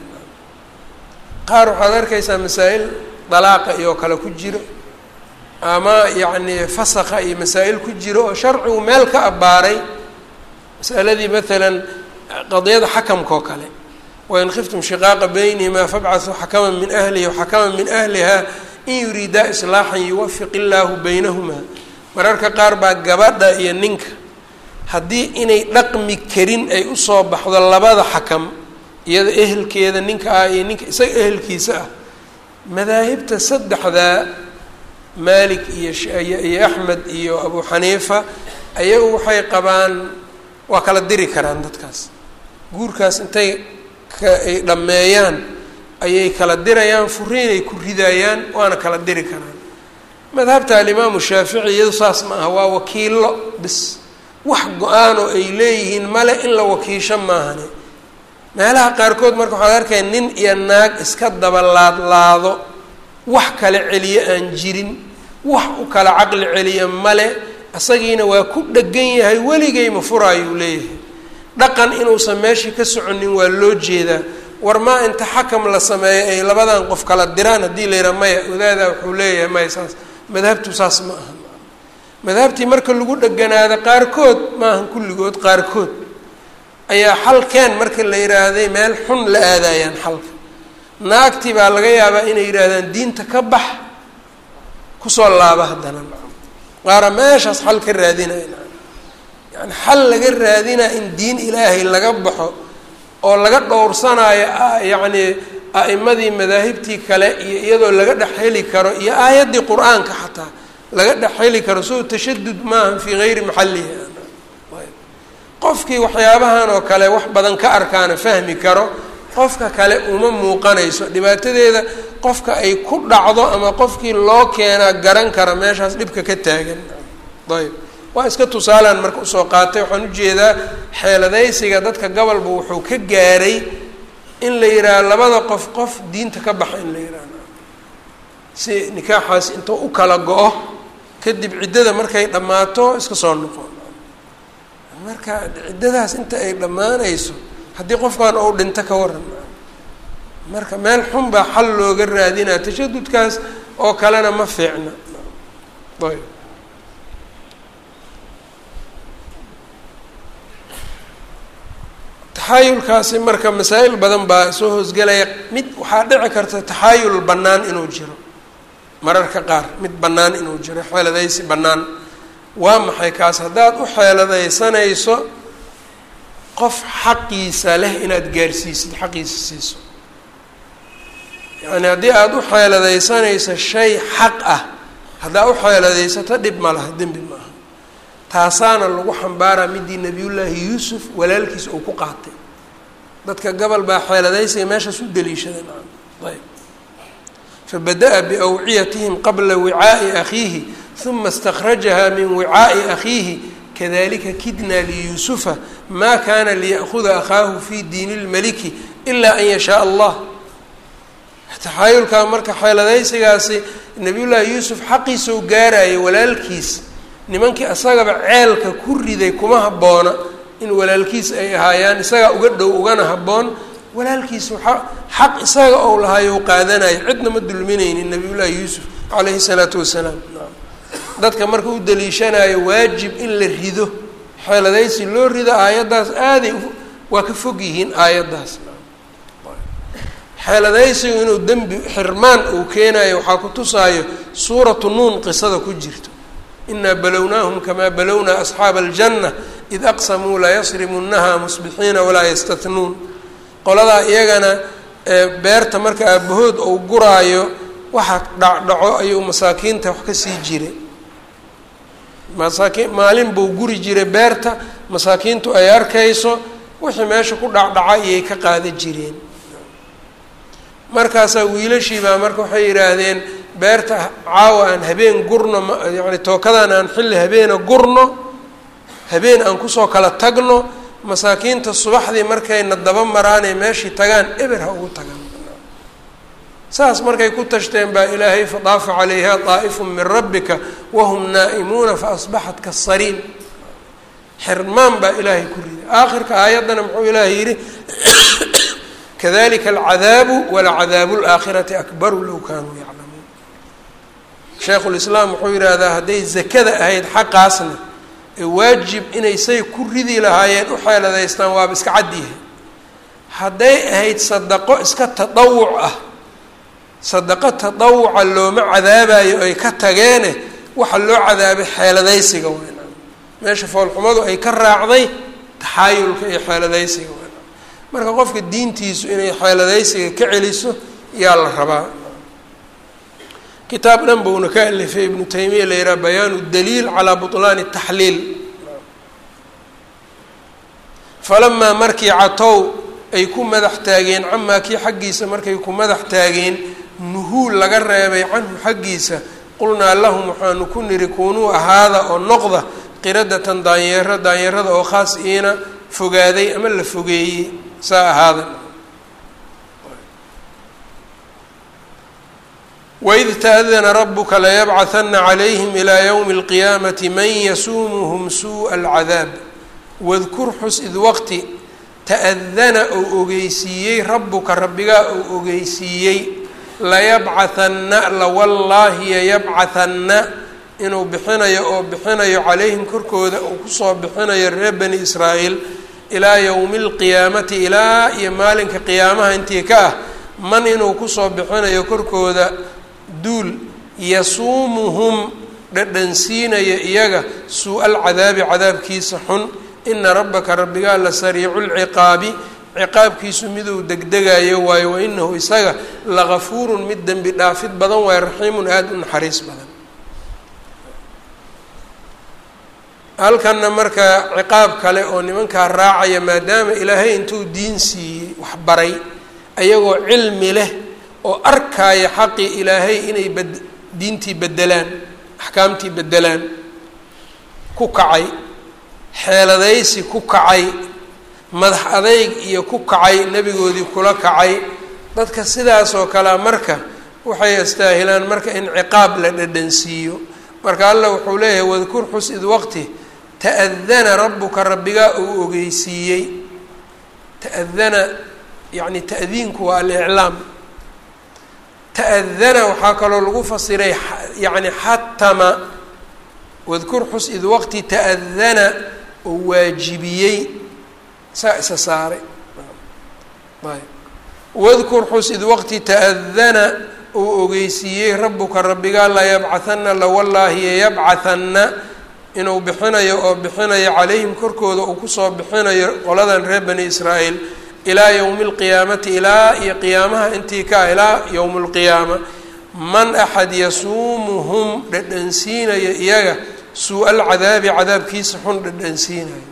qaar waxaad arkaysaa masaa'il dalaaqa iyo kale ku jiro ama yacni fasakha iyo masaa'il ku jiro oo sharcigu meel ka abbaaray masaladii maalan qadiyada xakamka oo kale wain khiftum shiqaaqa baynihimaa fabcaثuu xakaman min ahlihi waxakaman min ahliha in yuriidaa islaaxan yuwafiq illaahu baynahumaa mararka qaar baa gabadha iyo ninka haddii inay dhaqmi karin ay usoo baxdo labada xakam iyada ehelkeeda ninka ah iyo ninka isaga ehelkiisa ah madaahibta saddexdaa maalik iyo iyo axmed iyo abu xaniifa ayagu waxay qabaan waa kala diri karaan dadkaas guurkaas intay ay dhammeeyaan ayay kala dirayaan furiinay ku ridayaan waana kala diri karaan madhabta alimaamu shaafici iyadu saas ma aha waa wakiilo bis wax go-aan oo ay leeyihiin male in la wakiisho maahane meelaha qaarkood marka waxaad arkaya nin iyo naag iska daba laadlaado wax kala celiyo aan jirin wax u kala caqli celiya male isagiina waa ku dhegan yahay weligay ma furaayuu leeyahay dhaqan inuusan meeshii ka soconin waa loo jeedaa war maa inta xakam la sameeyo ay labadan qof kala diraan haddii la yidhaha maya wadaadaa wuxuu leeyahay maya saas madhabtu saas ma aha madahabtii marka lagu dheganaado qaarkood maahan kulligood qaarkood ayaa xalkeen marka la yidhaahday meel xun la aadayaan xalka naagtii baa laga yaabaa inay yidhaahdaan diinta ka bax kusoo laaba haddana qaara meeshaas xal ka raadinaya yani xal laga raadinaa in diin ilaahay laga baxo oo laga dhowrsanaayo yacni a'imadii madaahibtii kale iyo iyadoo laga dhex heli karo iyo aayaddii qur-aanka xataa laga dhex heli karo soo tashadud maaha fii gayri maxallihi qofkii waxyaabahan oo kale wax badan ka arkaana fahmi karo qofka kale uma muuqanayso dhibaatadeeda qofka ay ku dhacdo ama qofkii loo keenaa garan kara meeshaas dhibka ka taagan ayb waa iska tusaalaan marka usoo qaatay waxaan ujeedaa xeeladaysiga dadka gobolba wuxuu ka gaaray in la yidhaaha labada qof qof diinta ka baxa in la yidhaha si nikaaxaas intuu u kala go-o kadib ciddada markay dhammaato iska soo noqo marka ciddadaas inta ay dhammaanayso haddii qofkan ou dhinto ka waran marka meel xun baa xal looga raadinaa tashadudkaas oo kalena ma fiicna ayb taxaayulkaasi marka masaa'il badan baa soo hoosgelaya mid waxaa dhici karta taxaayul bannaan inuu jiro mararka qaar mid bannaan inuu jiro xeeladaysi bannaan waa maxay kaas haddaad u xeeladaysanayso qof xaqiisa leh inaad gaarsiisid xaqiisa siiso yacni haddii aada u xeeladaysanayso shay xaq ah haddaa u xeeladaysato dhib ma laha dembi maaha taasaana lagu xambaaraa midii nebiyullaahi yuusuf walaalkiisa uu ku qaatay dadka gobol baa xeeladaysiga meeshaas u daliishaday maa ayb fabada-a biawciyatihim qabla wicaa'i akhiihi uma istakrajaha min wicaa'i akhiihi kadalika kidna liyuusufa ma kana liya'huda akhaahu fi diini اlmaliki ilaa an yashaa allah taxaayulkaa marka xeeladaysigaasi nabiyullaahi yuusuf xaqiisau gaaraya walaalkiis nimankii isagaba ceelka ku riday kuma habboona in walaalkiis ay ahaayaan isagaa uga dhow ugana habboon walaalkiis waxa xaq isaga ou lahaayou qaadanayo cidna ma dulminaynin nabiyullaahi yuusuf calayhi salaatu wasalaam dadka marka u daliishanayo waajib in la rido xeeladaysi loo rido aayaddaas aaday waa ka fog yihiin aayaddaas xeeladaysigu inuu dembi xirmaan uu keenayo waxaa ku tusaayo suuratu nuun qisada ku jirto inaa balownaahum kamaa balownaa asxaaba aljanna id aqsamuu layasrimunnaha musbixiina walaa yastatnuun qoladaa iyagana beerta marka aabahood ou guraayo waxa dhacdhaco ayuu masaakiinta wax ka sii jiray masaakiin maalin buu guri jiray beerta masaakiintu ay arkayso wixii meesha ku dhacdhaca iyay ka qaada jireen markaasaa wiilashii baa marka waxay yidhaahdeen beerta caawa aan habeen gurno yani tookadan aan xilli habeena gurno habeen aan kusoo kala tagno masaakiinta subaxdii markayna daba maraanay meeshii tagaan eber ha ugu tagaan saas markay ku tashteen baa ilaahay fadaafa calayha daa'ifu min rabbika wahum naa'imuuna faasbaxat kasariin xirmaan baa ilaahay ku riday aakhirka aayaddana muxuu ilaahay yidhi kadalika alcadaabu walacadaabu laakhirati akbaru low kaanuu yaclamuun shaykhulislaam wuxuu yidhaahdaa hadday zakada ahayd xaqaasna ee waajib inay say ku ridi lahaayeen u xeeladaystaan waaba iska cadyahay hadday ahayd sadaqo iska tadawuc ah sadaqo tadawuca looma cadaabayo ay ka tageene waxa loo cadaabay xeeladaysiga weyn meesha foolxumadu ay ka raacday taxaayulka iyo xeeladaysiga weyn marka qofka diintiisu inay xeeladaysiga ka celiso yaa la rabaa kitaab dhan buuna ka alifay ibnu taymiya la yidhaha bayaanu daliil calaa butlaani taxliil falamaa markii catow ay ku madax taageen camaa kii xaggiisa markay ku madax taageen nuhuul laga reebay canhu xaggiisa qulnaa lahum waxaanu ku niri kuunuu ahaada oo noqda qiradatan daanyeero daanyeerada oo khaas iina fogaaday ama la fogeeyey saa ahaada waid taadana rabuka layabcahana calayhim ilaa ywmi اlqiyaamati man yasuumuhum suuءa alcadaab wadkur xus id waqti ta'dana ou ogeysiiyey rabuka rabbigaa ou ogeysiiyey layabcahanna lawallaahi yayabcahanna inuu bixinayo oo bixinayo calayhim korkooda uu kusoo bixinayo reer bani israa'iil ilaa yowmi alqiyaamati ilaa iyo maalinka qiyaamaha intii ka ah man inuu kusoo bixinayo korkooda duul yasuumuhum dhadhansiinaya iyaga suu-al cadaabi cadaabkiisa xun ina rabbaka rabbigaa la sariicu lciqaabi ciqaabkiisu miduu degdegayo waayo wa inahu isaga lagafuurun mid dembi dhaafid badan waayo raxiimun aada u naxariis badan halkanna marka ciqaab kale oo nimankaa raacaya maadaama ilaahay intuu diin siiyey waxbaray ayagoo cilmi leh oo arkaya xaqii ilaahay inay bad diintii bedelaan axkaamtii bedelaan ku kacay xeeladaysi ku kacay madax adayg iyo ku kacay nebigoodii kula kacay dadka sidaas oo kalea marka waxay astaahilaan marka in ciqaab la dhadhansiiyo marka allah wuxuu leeyahay wadkur xus id waqti ta'adana rabbuka rabbigaa uu ogeysiiyey ta'adana yacni ta'diinku waa aliclaam ta'adana waxaa kaloo lagu fasiray yacni xatama wadkur xus id waqti ta'adana oo waajibiyey saa isa saaray ayb wadkur xus id waqti ta'adana uu ogeysiiyey rabbuka rabbigaa la yabcahana lawallaahi yabcahana inuu bixinayo oo bixinayo calayhim korkooda uu kusoo bixinayo qoladan reer bani israa'iil ilaa yowmi alqiyaamati ilaa iyo qiyaamaha intii ka ah ilaa yowmi alqiyaama man axad yasuumuhum dhadhansiinaya iyaga suu-a alcadaabi cadaabkiisa xun dhadhansiinayo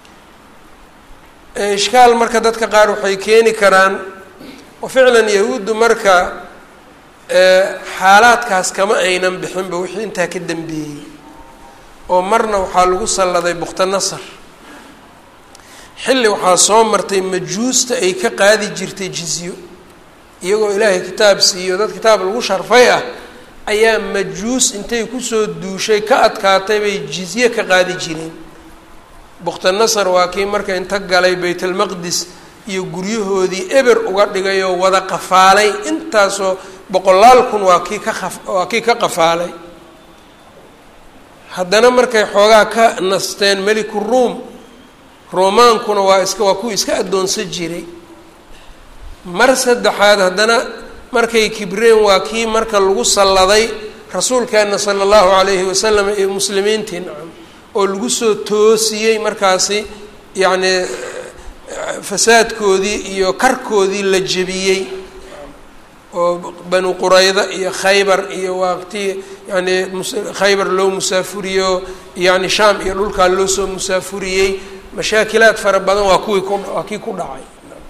ishkaal marka dadka qaar waxay keeni karaan oo ficlan yahuuddu marka xaalaadkaas kama aynan bixinba wixii intaa ka dambeeyey oo marna waxaa lagu salladay bukta nasar xilli waxaa soo martay majuusta ay ka qaadi jirtay jizyo iyagoo ilaahay kitaab siiyo dad kitaab lagu sharfay ah ayaa majuus intay kusoo duushay ka adkaatay bay jizye ka qaadi jireen bukta nasar waa kii marka inta galay baytalmaqdis iyo guryahoodii eber uga dhigay oo wada qafaalay intaasoo boqolaal kun waa kii ka qa waa kii ka qafaalay haddana markay xoogaa ka nasteen meliku ruum roomaankuna waa iska waa kuwii iska addoonsan jiray mar saddexaad haddana markay kibreen waa kii marka lagu salladay rasuulkeena sala allahu calayhi wasalam iyo muslimiintii nacam oo lagu soo toosiyey markaasi yacni fasaadkoodii iyo karkoodii la jebiyey oo banu qurayda iyo khaybar iyo waqti yani khaybar loo musaafuriyo yani shaam iyo dhulkaa loo soo musaafuriyey mashaakilaad fara badan waa kuwii ku waa kii ku dhacay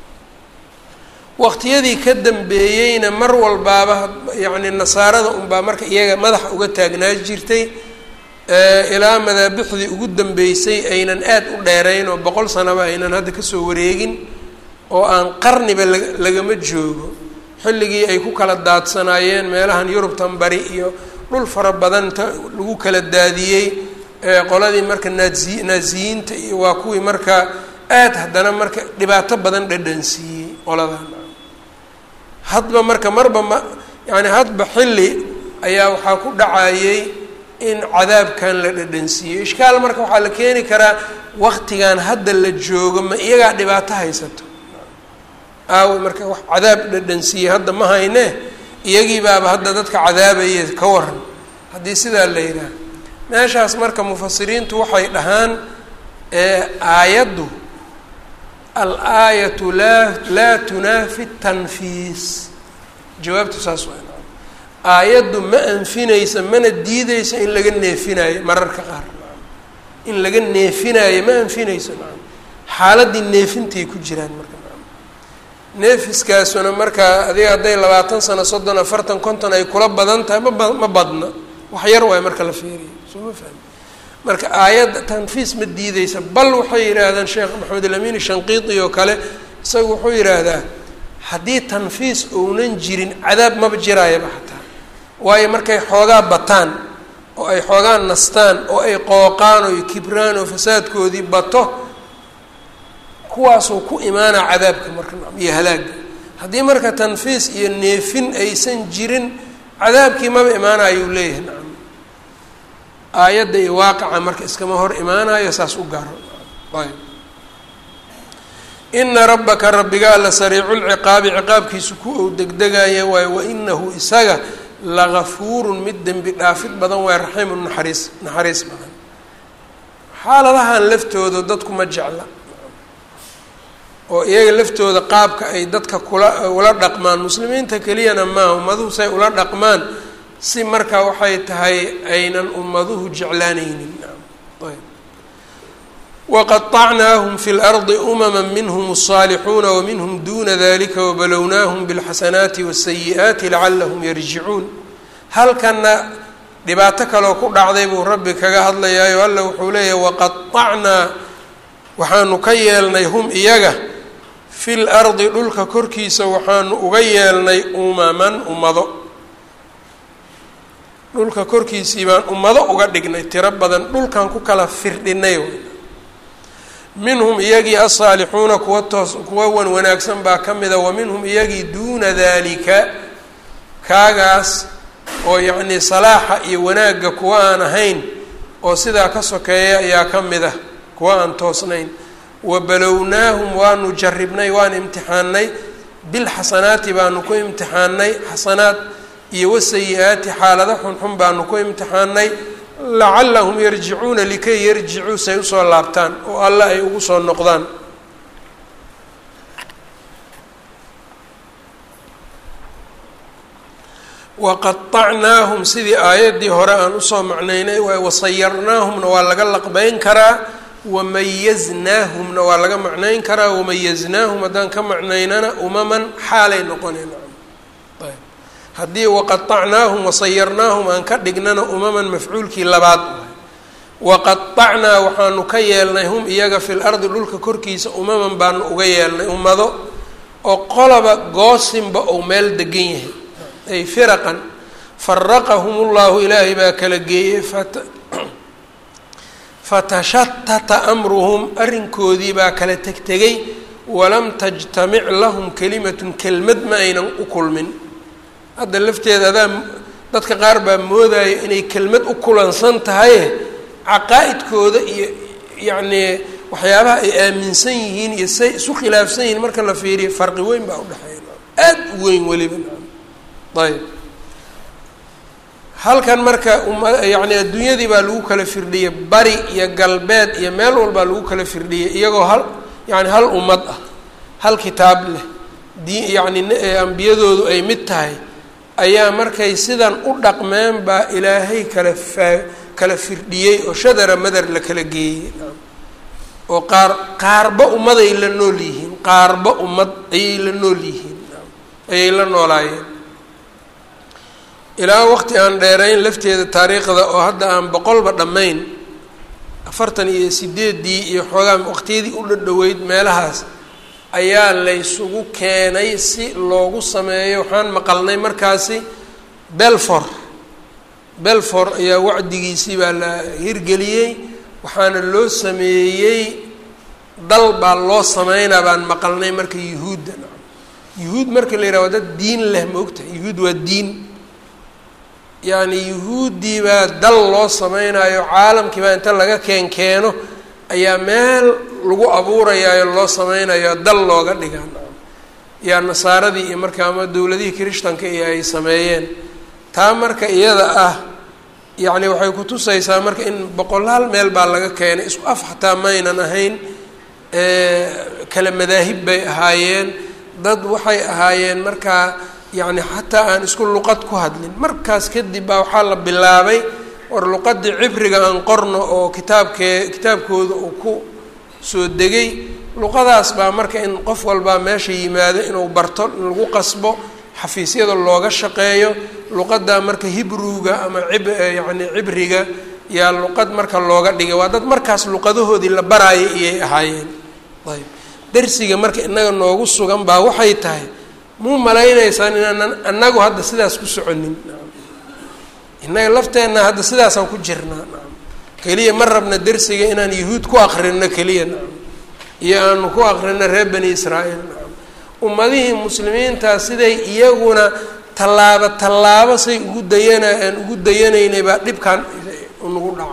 waqtiyadii ka dambeeyeyna mar walbaaba yani nasaarada unbaa marka iyaga madaxa uga taagnaa jirtay ilaa madaabixdii ugu dambeysay aynan aad u dheerayn oo boqol sanaba aynan hadda kasoo wareegin oo aan qarniba la lagama joogo xilligii ay ku kala daadsanaayeen meelahan yurubtan bari iyo dhul fara badan inta lagu kala daadiyey qoladii marka naazi naaziyiinta iyo waa kuwii marka aad haddana marka dhibaato badan dhadhansiiyey qoladan hadba marka marba ma yani hadba xilli ayaa waxaa ku dhacayey in cadaabkan la dhadhansiiyey ishkaal marka waxaa la keeni karaa waktigan hadda la joogo ma iyagaa dhibaato haysato aawe marka wax cadaab dhadhansiiyey hadda ma hayne iyagii baaba hadda dadka cadaabaya ka waran haddii sidaa la yidhaah meeshaas marka mufasiriintu waxay dhahaan aayaddu al-aayatu laa laa tunaafi tanfiis jawaabtu saas waa aayaddu ma anfinaysa mana diideysa in laga neefinaayo mararka qaar in laga neefinaayo ma anfinayso xaaladdii neefintay ku jiraan marka neefiskaasuna markaa adiga hadday labaatan sano soddon afartan konton ay kula badan tahay maba ma badna wax yar waay marka la feeriyo soo ma fahmi marka aayadda tanfiis ma diideysa bal waxay yidhaahdaan sheekh maxamed alamin shanqiiti oo kale isagu wuxuu yidhaahdaa haddii tanfiis ounan jirin cadaab maba jiraayaba xataa waayo markay xoogaa bataan oo ay xoogaa nastaan oo ay qooqaan oo kibraan oo fasaadkoodii bato kuwaasuu ku imaanaa cadaabka marka iyo halaaga haddii marka tanfiis iyo neefin aysan jirin cadaabkii maba imaanayuu leeyahay nacam aayadda iyo waaqica marka iskama hor imaanayo saas u gaaro ayb ina rabbaka rabbiga alla sariicu lciqaabi ciqaabkiisu ku ou degdegaya waayo wainahu isaga lagafuurun mid dembi dhaafid badan waay raxiimun naxariis naxariis badan xaaladahan laftooda dadku ma jecla oo iyaga laftooda qaabka ay dadka kula ula dhaqmaan muslimiinta keliyana maaha ummaduhu say ula dhaqmaan si markaa waxay tahay aynan ummaduhu jeclaanaynin ayb waqaطacnaahum fi اlardi umama minhm الصaalixuuna waminhm duna dalika wabalownaahum bاlxasanaati wالsayi'aati lacalahum yarjicuun halkana dhibaato kaloo ku dhacday buu rabbi kaga hadlayaayo alla wuxuu leeyahy waqaطacnaa waxaanu ka yeelnay hum iyaga fi lardi dhulka korkiisa waxaanu uga yeelnay umaman ummado dhulka korkiisii baan ummado uga dhignay tiro badan dhulkan ku kala firdhinay minhum iyagii asaalixuuna kuwa toos kuwa wan wanaagsan baa ka mida wa minhum iyagii duuna dalika kaagaas oo yacnii salaaxa iyo wanaagga kuwa aan ahayn oo sidaa ka sokeeya ayaa ka mid ah kuwa aan toosnayn wabalownaahum waanu jaribnay waan imtixaanay bilxasanaati baanu ku imtixaanay xasanaad iyo wasayi-aati xaalado xunxun baanu ku imtixaanay lacalahum yarjicuuna likay yarjicuu say usoo laabtaan oo alla ay ugu soo noqdaan waqaطacnaahum sidii aayaddii hore aan usoo macnaynay wasayarnaahumna waa laga laqbeyn karaa wamayaznaahumna waa laga macnayn karaa wamayaznaahum haddaan ka macnaynana umaman xaalay noqonayna ayb haddii waqaطacnaahum wasayarnaahum aan ka dhignana umaman mafcuulkii labaad waqaطacnaa waxaanu ka yeelnay hum iyaga fi lardi dhulka korkiisa umaman baanu uga yeelnay ummado oo qolaba goosinba ou meel degan yahay ay firaqan faraqahum ullahu ilaahay baa kala geeyey fatashatata amruhum arrinkoodii baa kala tegtegay walam tajtamic lahum kelimatun kelmad ma aynan u kulmin hadda lafteeda adaa dadka qaar baa moodaya inay kelmad u kulansan tahaye caqaa-idkooda iyo yacnii waxyaabaha ay aaminsan yihiin iyo say isu khilaafsan yihiin marka la fiiriyo farqi weyn baa udhexeeya aad u weyn weliba ayb halkan marka uma yacni adduunyadii baa lagu kala firdhiyey bari iyo galbeed iyo meel walbaa lagu kala firdhiyey iyagoo hal yacni hal ummad ah hal kitaab leh dii yacni ambiyadoodu ay mid tahay ayaa markay sidan u dhaqmeen baa ilaahay kala faa kala firdhiyey oo shadara madar la kala geeyey oo qaar qaarba ummaday la nool yihiin qaarba ummad ayay la nool yihiin ayay la noolaayeen ilaa waqti aan dheerayn lafteeda taariikhda oo hadda aan boqolba dhammayn afartan iyo sideedii iyo xoogaa waqtiyadii u dhadhoweyd meelahaas ayaa laysugu keenay si loogu sameeyo waxaan maqalnay markaasi belfor belfor ayaa wacdigiisii baa la hirgeliyey waxaana loo sameeyey dal baa loo sameynaa baan maqalnay marka yuhuudda yuhuud marka la yidhaha waa dad diin leh ma ogtahay yuhuud waa diin yacni yuhuuddii baa dal loo sameynayo caalamkii baa inta laga keen keeno ayaa meel lagu abuurayaayo loo sameynayo dal looga dhigaa yaa nasaaradii iyo marka ama dowladihii kirishtanka iyo ay sameeyeen taa marka iyada ah yacni waxay kutusaysaa marka in boqolaal meel baa laga keenay isku af xataa maynan ahayn kala madaahib bay ahaayeen dad waxay ahaayeen markaa yacni xataa aan isku luqad ku hadlin markaas kadib baa waxaa la bilaabay war luqadii cibriga aan qorno oo kitaabkee kitaabkooda uu ku soo degay luqadaas baa marka in qof walbaa meesha yimaado inuu barto in lagu qasbo xafiisyada looga shaqeeyo luqaddaa marka hibruga ama cib yacni cibriga yaa luqad marka looga dhigay waa dad markaas luqadahoodii la baraaya iyay ahaayeen ayb darsiga marka inaga noogu sugan baa waxay tahay muu malaynaysaan inaanan annagu hadda sidaas ku soconin innaga lafteenna hadda sidaasaan ku jirnaa keliya ma rabna dersiga inaan yahuud ku akrino keliya iyo aanu ku akrino reer bani israa'iil ummadihii muslimiintaa siday iyaguna tallaabo tallaabo say ugu dayana aan ugu dayanaynay baa dhibkan nagu dhacay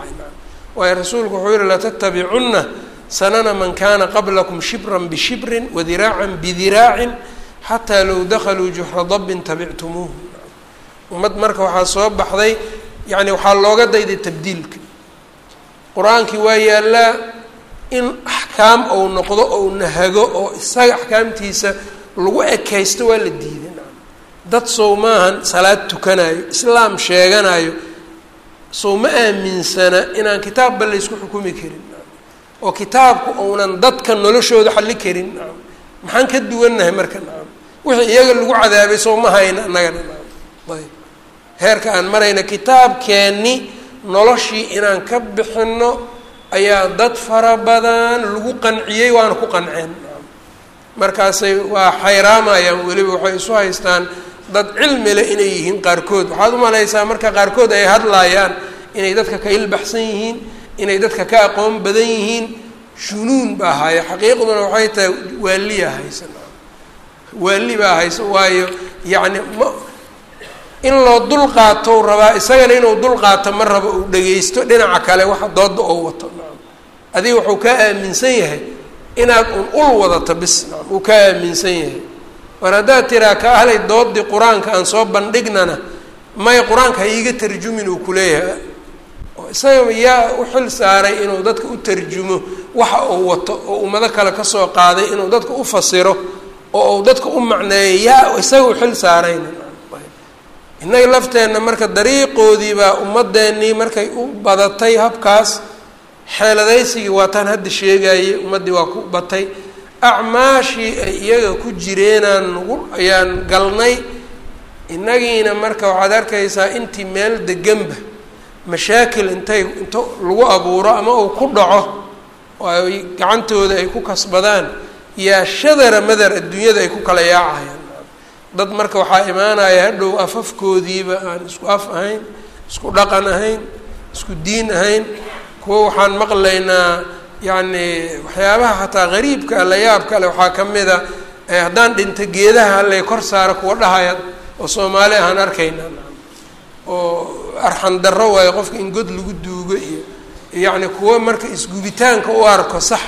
waayo rasuulku wuxuu yihi latattabicunna sanana man kana qablakum shibran bishibrin wadiraacan bidiraacin xataa low dakaluu juxra dabbin tabictumuuhu ummad marka waxaa soo baxday yacni waxaa looga dayday tabdiilka qur-aankii waa yaallaa in axkaam ou noqdo ou nahago oo isaga axkaamtiisa lagu ekaysto waa la diiday dad sow maahan salaad tukanayo islaam sheeganayo sow ma aaminsana inaan kitaabba laysku xukumi karin oo kitaabku ounan dadka noloshooda xalli karin maxaan ka duwannahay marka nacam wixii iyaga lagu cadaabay sow ma hayna annagana nacam ayb heerka aan marayna kitaabkeenni noloshii inaan ka bixinno ayaa dad fara badan lagu qanciyey waana ku qanceen markaasay waa xayraamayaan weliba waxay isu haystaan dad cilmi leh inay yihiin qaarkood waxaad umalaysaa marka qaarkood ay hadlaayaan inay dadka ka ilbaxsan yihiin inay dadka ka aqoon badan yihiin junuun baa haya xaqiiqduna waxay tahay waaliyaa haysa waali baa haysa waayo yacni ma in loo dul qaatou rabaa isagana inuu dul qaato ma rabo uu dhagaysto dhinaca kale waxa dooda oo wato adiga wuxuu kaa aaminsan yahay inaad un ul wadato bis uu kaa aaminsan yahay war haddaad tiraa ka ahlay doodii qur-aanka aan soo bandhignana may qur-aanka ha iiga tarjumin uu kuleeyahay oo isaga yaa u xil saaray inuu dadka u tarjumo waxa uu wato oo ummado kale kasoo qaaday inuu dadka u fasiro oo uu dadka u macneeyo yaa isaga u xil saarayna innaga lafteenna marka dariiqoodii baa ummadeennii markay u badatay habkaas xeeladaysigii waa taan hadda sheegayey ummaddii waa ku batay acmaashii ay iyaga ku jireenaan nagu ayaan galnay innagiina marka waxaad arkaysaa intii meel deganba mashaakil intay into lagu abuuro ama uu ku dhaco oo ay gacantooda ay ku kasbadaan yaa shadara madar adduunyada ay ku kala yaacayaan dad marka waxaa imaanaya hadhow afafkoodiiba aan isku af ahayn isku dhaqan ahayn isku diin ahayn kuwo waxaan maqlaynaa yacni waxyaabaha xataa qariibka la yaabka le waxaa ka mid a haddaan dhinta geedaha hallay kor saara kuwa dhahaya oo soomaali ahaan arkayna oo arxan darro waayo qofka in god lagu duugo iyo yacni kuwo marka isgubitaanka u arko sax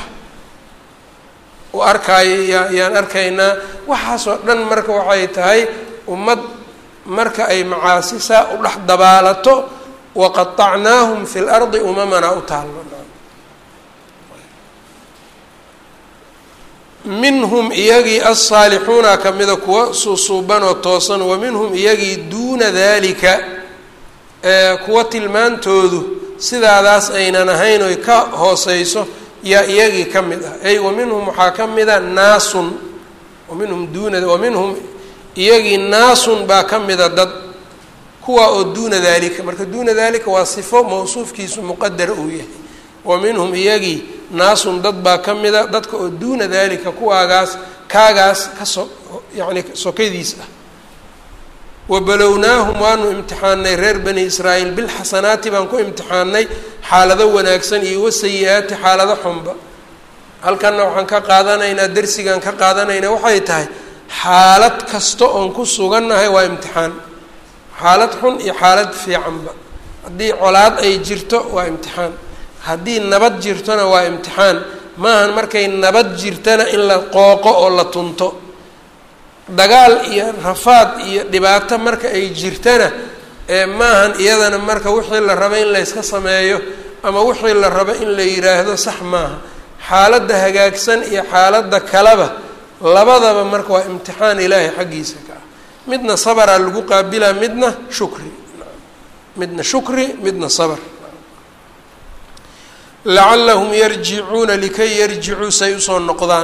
u arkaayo ya yaan arkaynaa waxaasoo dhan marka waxay tahay ummad marka ay macaasi saa u dhex dabaalato waqaطacnaahum fi lardi umamana u taallo minhum iyagii alsaalixuuna kamida kuwa suusuuban oo toosan wa minhum iyagii duuna dalika kuwa tilmaantoodu sidaadaas aynan ahayn oy ka hooseyso yaa iyagii ka mid ah ay wa minhum waxaa ka mida naasun wa minhum duuna wa minhum iyagii naasun baa ka mida dad kuwa oo duuna dalika marka duuna dalika waa sifo mawsuufkiisu muqadara uu yahay wa minhum iyagii naasun dad baa ka mida dadka oo duuna dalika kuwaagaas kaagaas ka so yacni sokadiis ah wabalownaahum waanu imtixaanay reer bani israa'iil bilxasanaati baan ku imtixaanay xaalado wanaagsan iyo wasayi-aati xaalado xunba halkanna waxaan ka qaadanaynaa darsigaan ka qaadanaynaa waxay tahay xaalad kasta oon ku sugannahay waa imtixaan xaalad xun iyo xaalad fiicanba haddii colaad ay jirto waa imtixaan haddii nabad jirtona waa imtixaan maahan markay nabad jirtana in la qooqo oo la tunto dagaal iyo rafaad iyo dhibaato marka ay jirtana maahan iyadana marka wixii la rabo in layska sameeyo ama wixii la rabo in la yidhaahdo sax maaha xaaladda hagaagsan iyo xaaladda kaleba labadaba marka waa imtixaan ilaahay xaggiisa ka ah midna sabraa lagu qaabilaa midna shukri midna shukri midna sabr lacalahum yarjicuuna likay yarjicuu say usoo noqdaan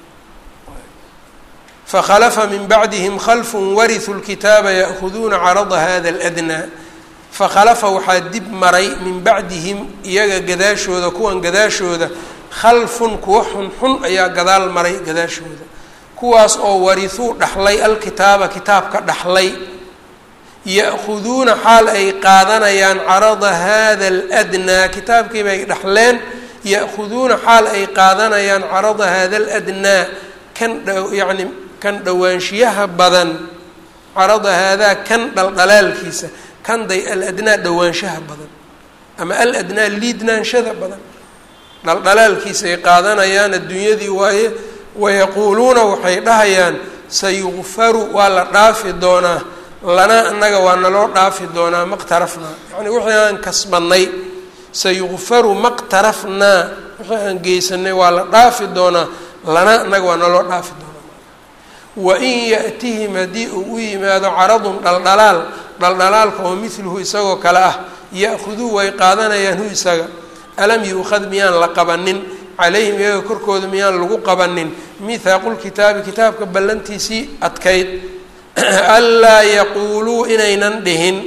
fakhalafa min bacdihim khalfun warithuu lkitaaba ya'huduuna carada hada aladnaa fakhalafa waxaa dib maray min bacdihim iyaga gadaashooda kuwan gadaashooda khalfun kuwa xunxun ayaa gadaal maray gadaashooda kuwaas oo warithuu dhaxlay alkitaaba kitaabka dhaxlay ya'khuduuna xaal ay qaadanayaan carada hada aladnaa kitaabkii bay dhaxleen ya'khuduuna xaal ay qaadanayaan carada hada aladnaa kan yacni kan dhowaanshiyaha badan carada haadaa kan dhaldhalaalkiisa kan day aladnaa dhowaanshaha badan ama al adnaa liidnaanshada badan dhaldhalaalkiisa ay qaadanayaan adduunyadii waaye wayaquuluuna waxay dhahayaan sayukfaru waa la dhaafi doonaa lana annaga waa naloo dhaafi doonaa maqtarafnaa yacni wixii aan kasbannay sayukfaru maqtarafnaa wixii aan geysanay waa la dhaafi doonaa lana annaga waa naloo dhaafi doonaa wain ya'tihim haddii uu u yimaado caradun dhaldhalaal dhaldhalaalka oo midluhu isagoo kale ah ya'khuduu way qaadanayaan hu isaga alam yuukhad miyaan la qabanin calayhim iyaga korkooda miyaan lagu qabanin mithaaqulkitaabi kitaabka ballantiisii adkayd anlaa yaquuluu inaynan dhihin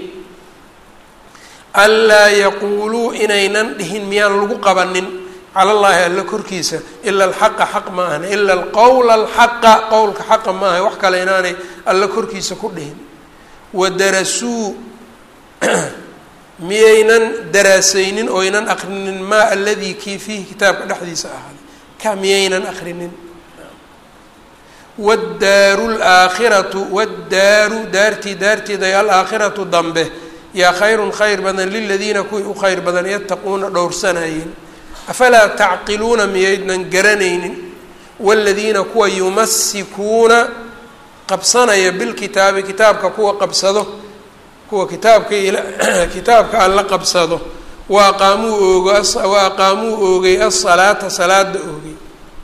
anlaa yaquuluu inaynan dhihin miyaan lagu qabanin cala llaahi alla korkiisa ila alxaqa xaq ma ahna ila alqowla alxaqa qowlka xaqa ma aha wax kale inaanay alla korkiisa ku dhihin wadarasuu miyaynan daraasaynin oynan akrinin maa aladii kii fiihi kitaabka dhexdiisa ahaaday ka miyaynan akrinin waddaaru laakhiratu waddaaru daartii daarteeday alaakhiratu dambe yaa khayrun khayr badan liladiina kuwii u khayr badan yattaquuna dhowrsanayeen afalaa tacqiluuna miyaydnan garanaynin waaladiina kuwa yumasikuuna qabsanaya bilkitaabi kitaabka kuwa qabsado kuwa kitaabka kitaabka alla qabsado wa aqaamuu oogo wa aqaamuu oogay asalaata salaada oogay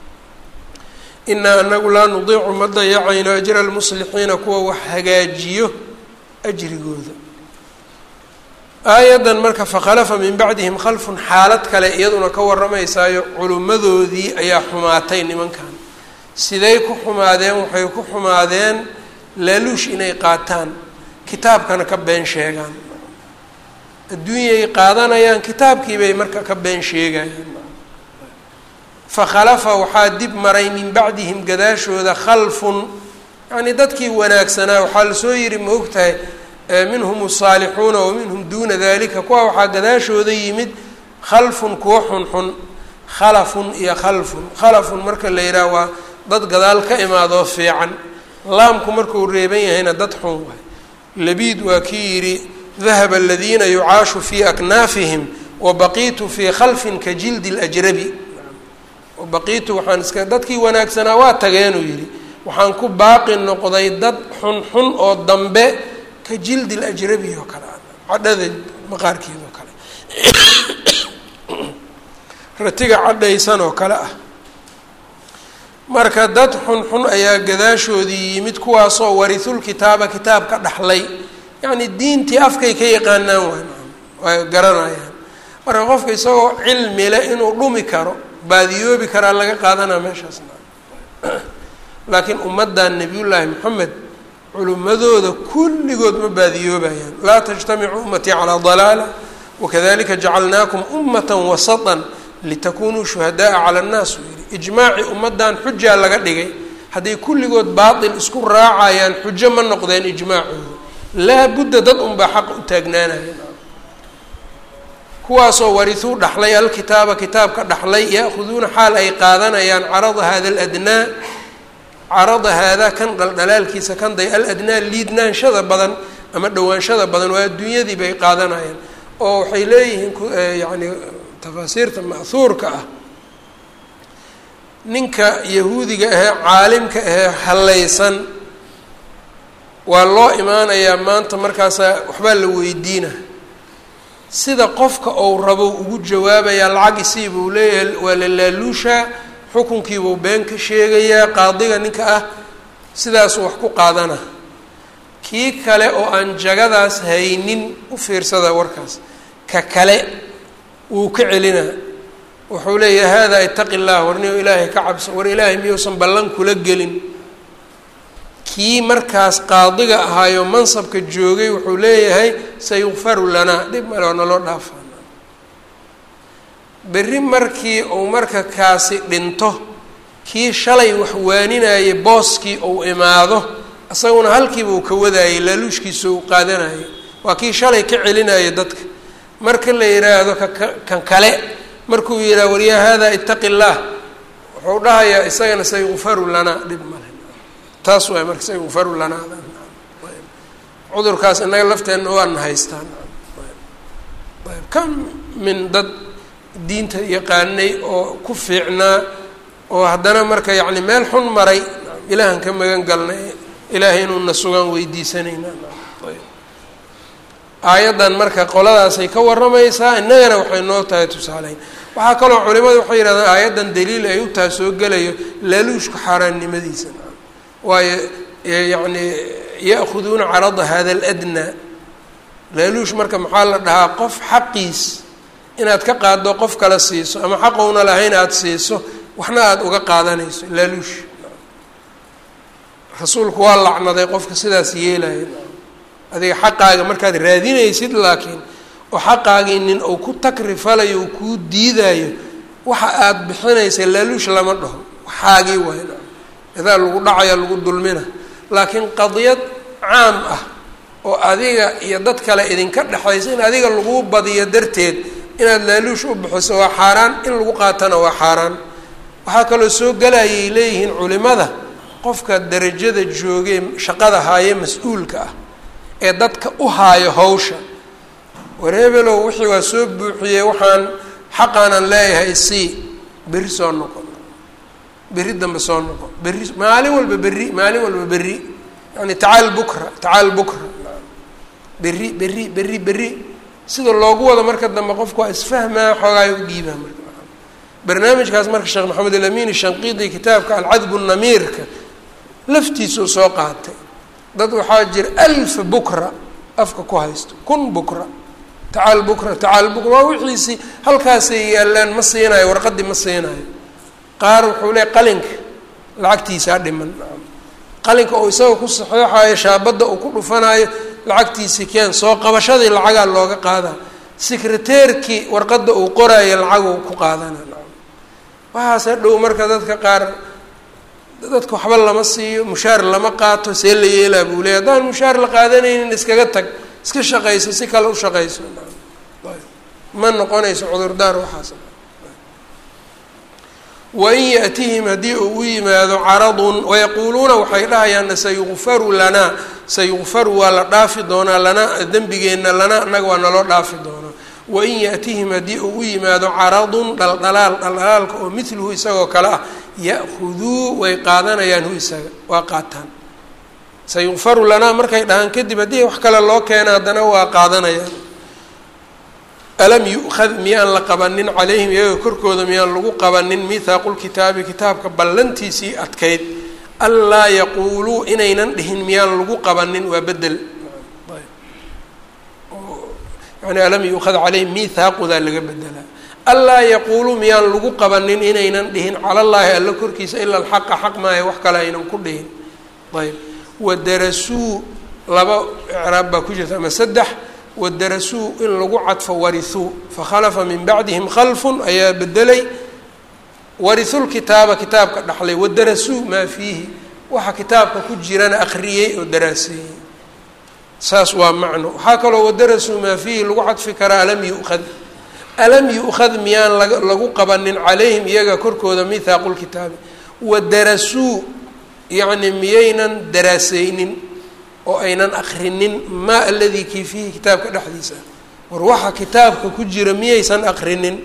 inaa anagu laa nudiicu ma dayacayno ajra almuslixiina kuwa wax hagaajiyo ajrigooda aayaddan marka fakhalafa min bacdihim khalfun xaalad kale iyaduna ka warramaysaayo culimmadoodii ayaa xumaatay nimankan siday ku xumaadeen waxay ku xumaadeen laaluush inay qaataan kitaabkana ka been sheegaan adduunyay qaadanayaan kitaabkii bay marka ka been sheegayaan fakhalafa waxaa dib maray min bacdihim gadaashooda khalfun yacnii dadkii wanaagsanaa waxaa lasoo yidhi ma og tahay minhum asaalixuuna wa minhum duuna dalika kuwa waxaa gadaashooda yimid khalfun kuwa xunxun khalafun iyo khalfun khalafun marka la yidhaah waa dad gadaal ka imaadoo fiican laamku markuu reeban yahayna dad xun waay labiid waa kii yidhi dahaba aladiina yucaashu fii aknaafihim wabaqiitu fii khalfin ka jildi اlajrabi wabaqiitu waxaan iska dadkii wanaagsanaa waa tageenuu yidhi waxaan ku baaqi noqday dad xunxun oo dambe ka jildi lajrabi oo kale cadhada maqaarkeeda oo kale ratiga cadhaysan oo kale ah marka dad xunxun ayaa gadaashoodii yimid kuwaasoo warisul kitaaba kitaabka dhaxlay yacni diintii afkay ka yaqaanaan waay way garanayaan marka qofka isagoo cilmi le inuu dhumi karo baadiyoobi karaa laga qaadanaa meeshaas laakiin ummaddan nebiyullaahi moxamed culimmadooda kulligood ma baadiyoobayaan laa tajtamicu ummatii calaa dalaala wakadalika jacalnaakum ummata wasatan litakunuu shuhadaaa cala annaas uu yidhi ijmaacii ummaddan xujaa laga dhigay hadday kulligood baatil isku raacayaan xujo ma noqdeen ijmaacooda laa budda dad unbaa xaq u taagnaanaya kuwaasoo warithuu dhaxlay alkitaaba kitaabka dhaxlay ya'khuduuna xaal ay qaadanayaan carada hada aladnaa carada haadaa kan dhaldhalaalkiisa kan day aladnaa liidnaanshada badan ama dhowaanshada badan waa adduunyadii bay qaadanayaan oo waxay leeyihiin yacni tafaasiirta ma'huurka ah ninka yahuudiga ahee caalimka ahee hallaysan waa loo imaanayaa maanta markaasaa waxbaa la weydiina sida qofka ou rabo ugu jawaabayaa lacag isiibuu leeyahay waa la laaluushaa xukunkiibuu been ka sheegayaa qaadiga ninka ah sidaasuu wax ku qaadana kii kale oo aan jagadaas haynin u fiirsada warkaas ka kale wuu ka celinaa wuxuu leeyahay haadaa itaqi llah war niyo ilaahay ka cabso war ilaahay miyuusan ballan kula gelin kii markaas qaadiga ahaayo mansabka joogay wuxuu leeyahay sayukfaru lanaa dhib male oo naloo dhaafaa berri markii uu marka kaasi dhinto kii shalay wax waaninayay booskii uu imaado isaguna halkiiba uu ka wadaayay laaluushkiisa uu qaadanayay waa kii shalay ka celinaya dadka marka la yidhaahdo kaka kan kale markuu yidhaha waryaa haadaa itaqi llaah wuxuu dhahayaa isagana sayukfaru lanaa dhib male taas waay marka sayukfaru lanaa cudurkaas innaga lafteenna waana haystaan ayb ka min dad diinta yaqaanay oo ku fiicnaa oo haddana marka yacni meel xun maray ilaahan ka magan galnay ilaahay inuuna sugaan weydiisanayna aayaddan marka qoladaasay ka warramaysaa innagana waxay noo tahay tusaaleyn waxaa kaloo culimadu waxay yidhahdaan aayaddan daliil ay u taha soo gelayo laaluushka xaaraannimadiisa waayo yacni ya'khuduuna carada hada aladnaa laaluush marka maxaa la dhahaa qof xaqiis inaad ka qaaddo qof kale siiso ama xaqowna lahayn aada siiso waxna aada uga qaadanayso laaluush rasuulku waa lacnaday qofka sidaas yeelaya adiga xaqaaga markaad raadinaysid laakiin oo xaqaagii nin uu ku takrifalayo uu kuu diidayo waxa aada bixinaysa laaluush lama dhaho waxaagii waay idaa lagu dhacaya lagu dulmina laakiin qadiyad caam ah oo adiga iyo dad kale idinka dhexaysa in adiga lagu badiyo darteed inaad laaluush u bixiso waa xaaraan in lagu qaatana waa xaaraan waxaa kaloo soo gelayay leeyihiin culimada qofka darajada joogee shaqada haaye mas-uulka ah ee dadka u haayo hawsha wareebelow wixii waa soo buuxiyey waxaan xaqaanan leeyahay sii berri soo noqon berri dambe soo noqon berri maalin walba berri maalin walba berri yani tacaal bukra tacaal bukra berri berri berri berri sida loogu wado marka dambe qofku waa isfahmaa xoogaay u dhiibaa marka barnaamijkaas marka sheekh maxamed alamin shanqiidi kitaabka alcadbu namiirka laftiisuu soo qaatay dad waxaa jira alfa bukra afka ku haysto kun bukra tacaal bukra tacaal bukra waa wixiisii halkaasay yaallaan ma siinayo warqadii ma siinayo qaar wuxuu leey qalinka lacagtiisaa dhiman qalinka uu isaga ku saxeexayo shaabadda uu ku dhufanaayo lacagtiisii keen soo qabashadii lacagaa looga qaadaa secreteerkii warqadda uu qoraayo lacaguu ku qaadana waxaase dhow marka dadka qaar dadka waxba lama siiyo mushaar lama qaato see la yeelaa buu leey haddaan mushaar la qaadanaynin iskaga tag iska shaqayso si kale u shaqayso ma noqonayso cudurdaar waxaas wain yaأtihim haddii uu u yimaado caradun wayaquuluuna waxay dhahayaan sayukfaru lanaa sayukfaru waa la dhaafi doonaa lanaa dembigeenna lanaa annaga waa naloo dhaafi doonaa wain yaأtihim haddii uu u yimaado caradun dhaldhalaal dhaldhalaalka oo midluhu isagoo kale ah ya'khuduu way qaadanayaan hu isaga waa qaataan sayukfaru lanaa markay dhahaan kadib haddii wax kale loo keena haddana waa qaadanayaan alam yu'khad miyaan la qabanin calayhim iyaga korkooda miyaan lagu qabanin mithaaqu lkitaabi kitaabka ballantiisii adkayd anlaa yaquuluu inaynan dhihin miyaan lagu qabanin waa bedel yani alam yu'khad calayhim mithaaqudaa laga bedelaa anlaa yaquuluu miyaan lagu qabanin inaynan dhihin cala llaahi alla korkiisa ila alxaqa xaq maayo wax kale aynan ku dhihin ayb wadarasuu laba icraab baa ku jirta ama saddex wadarasuu in lagu cadfo warithuu fakhalafa min bacdihim khalfun ayaa bedelay warithulkitaaba kitaabka dhaxlay wadarasuu maa fiihi waxa kitaabka ku jirana akriyey oo daraaseeyey saas waa macno waxaa kaloo wadarasuu maa fiihi lagu cadfi karaa alam yu'khad alam yu'khad miyaan laga lagu qabanin calayhim iyaga korkooda mithaaqu lkitaabi wadarasuu yacni miyaynan daraaseynin oo aynan akrinin maa aladii kii fiihi kitaabka dhexdiisa war waxa kitaabka ku jira miyaysan akrinin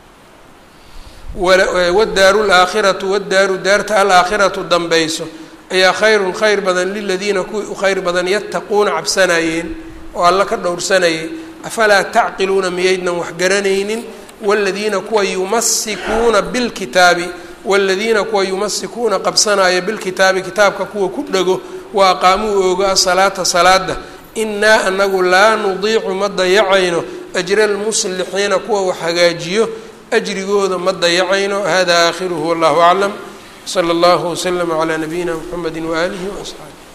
wadaaru laakhiratu wadaaru daarta alaakhiratu dambayso ayaa khayrun khayr badan liladiina kuwii u khayr badan yattaquuna cabsanayeen oo alla ka dhowrsanayay afalaa tacqiluuna miyaydnan wax garanaynin waladiina kuwa yumasikuuna bilkitaabi waladiina kuwa yumasikuuna qabsanaya bilkitaabi kitaabka kuwa ku dhego wa aqaamuu oogo asalaata salaada innaa anagu laa nudiicu ma dayacayno ajra almuslixiina kuwa wax hagaajiyo ajrigooda ma dayacayno hada aakhiruhu wallahu aclam sala allahu waslama calaa nabiyina mxamedi waaalihi waasxaabi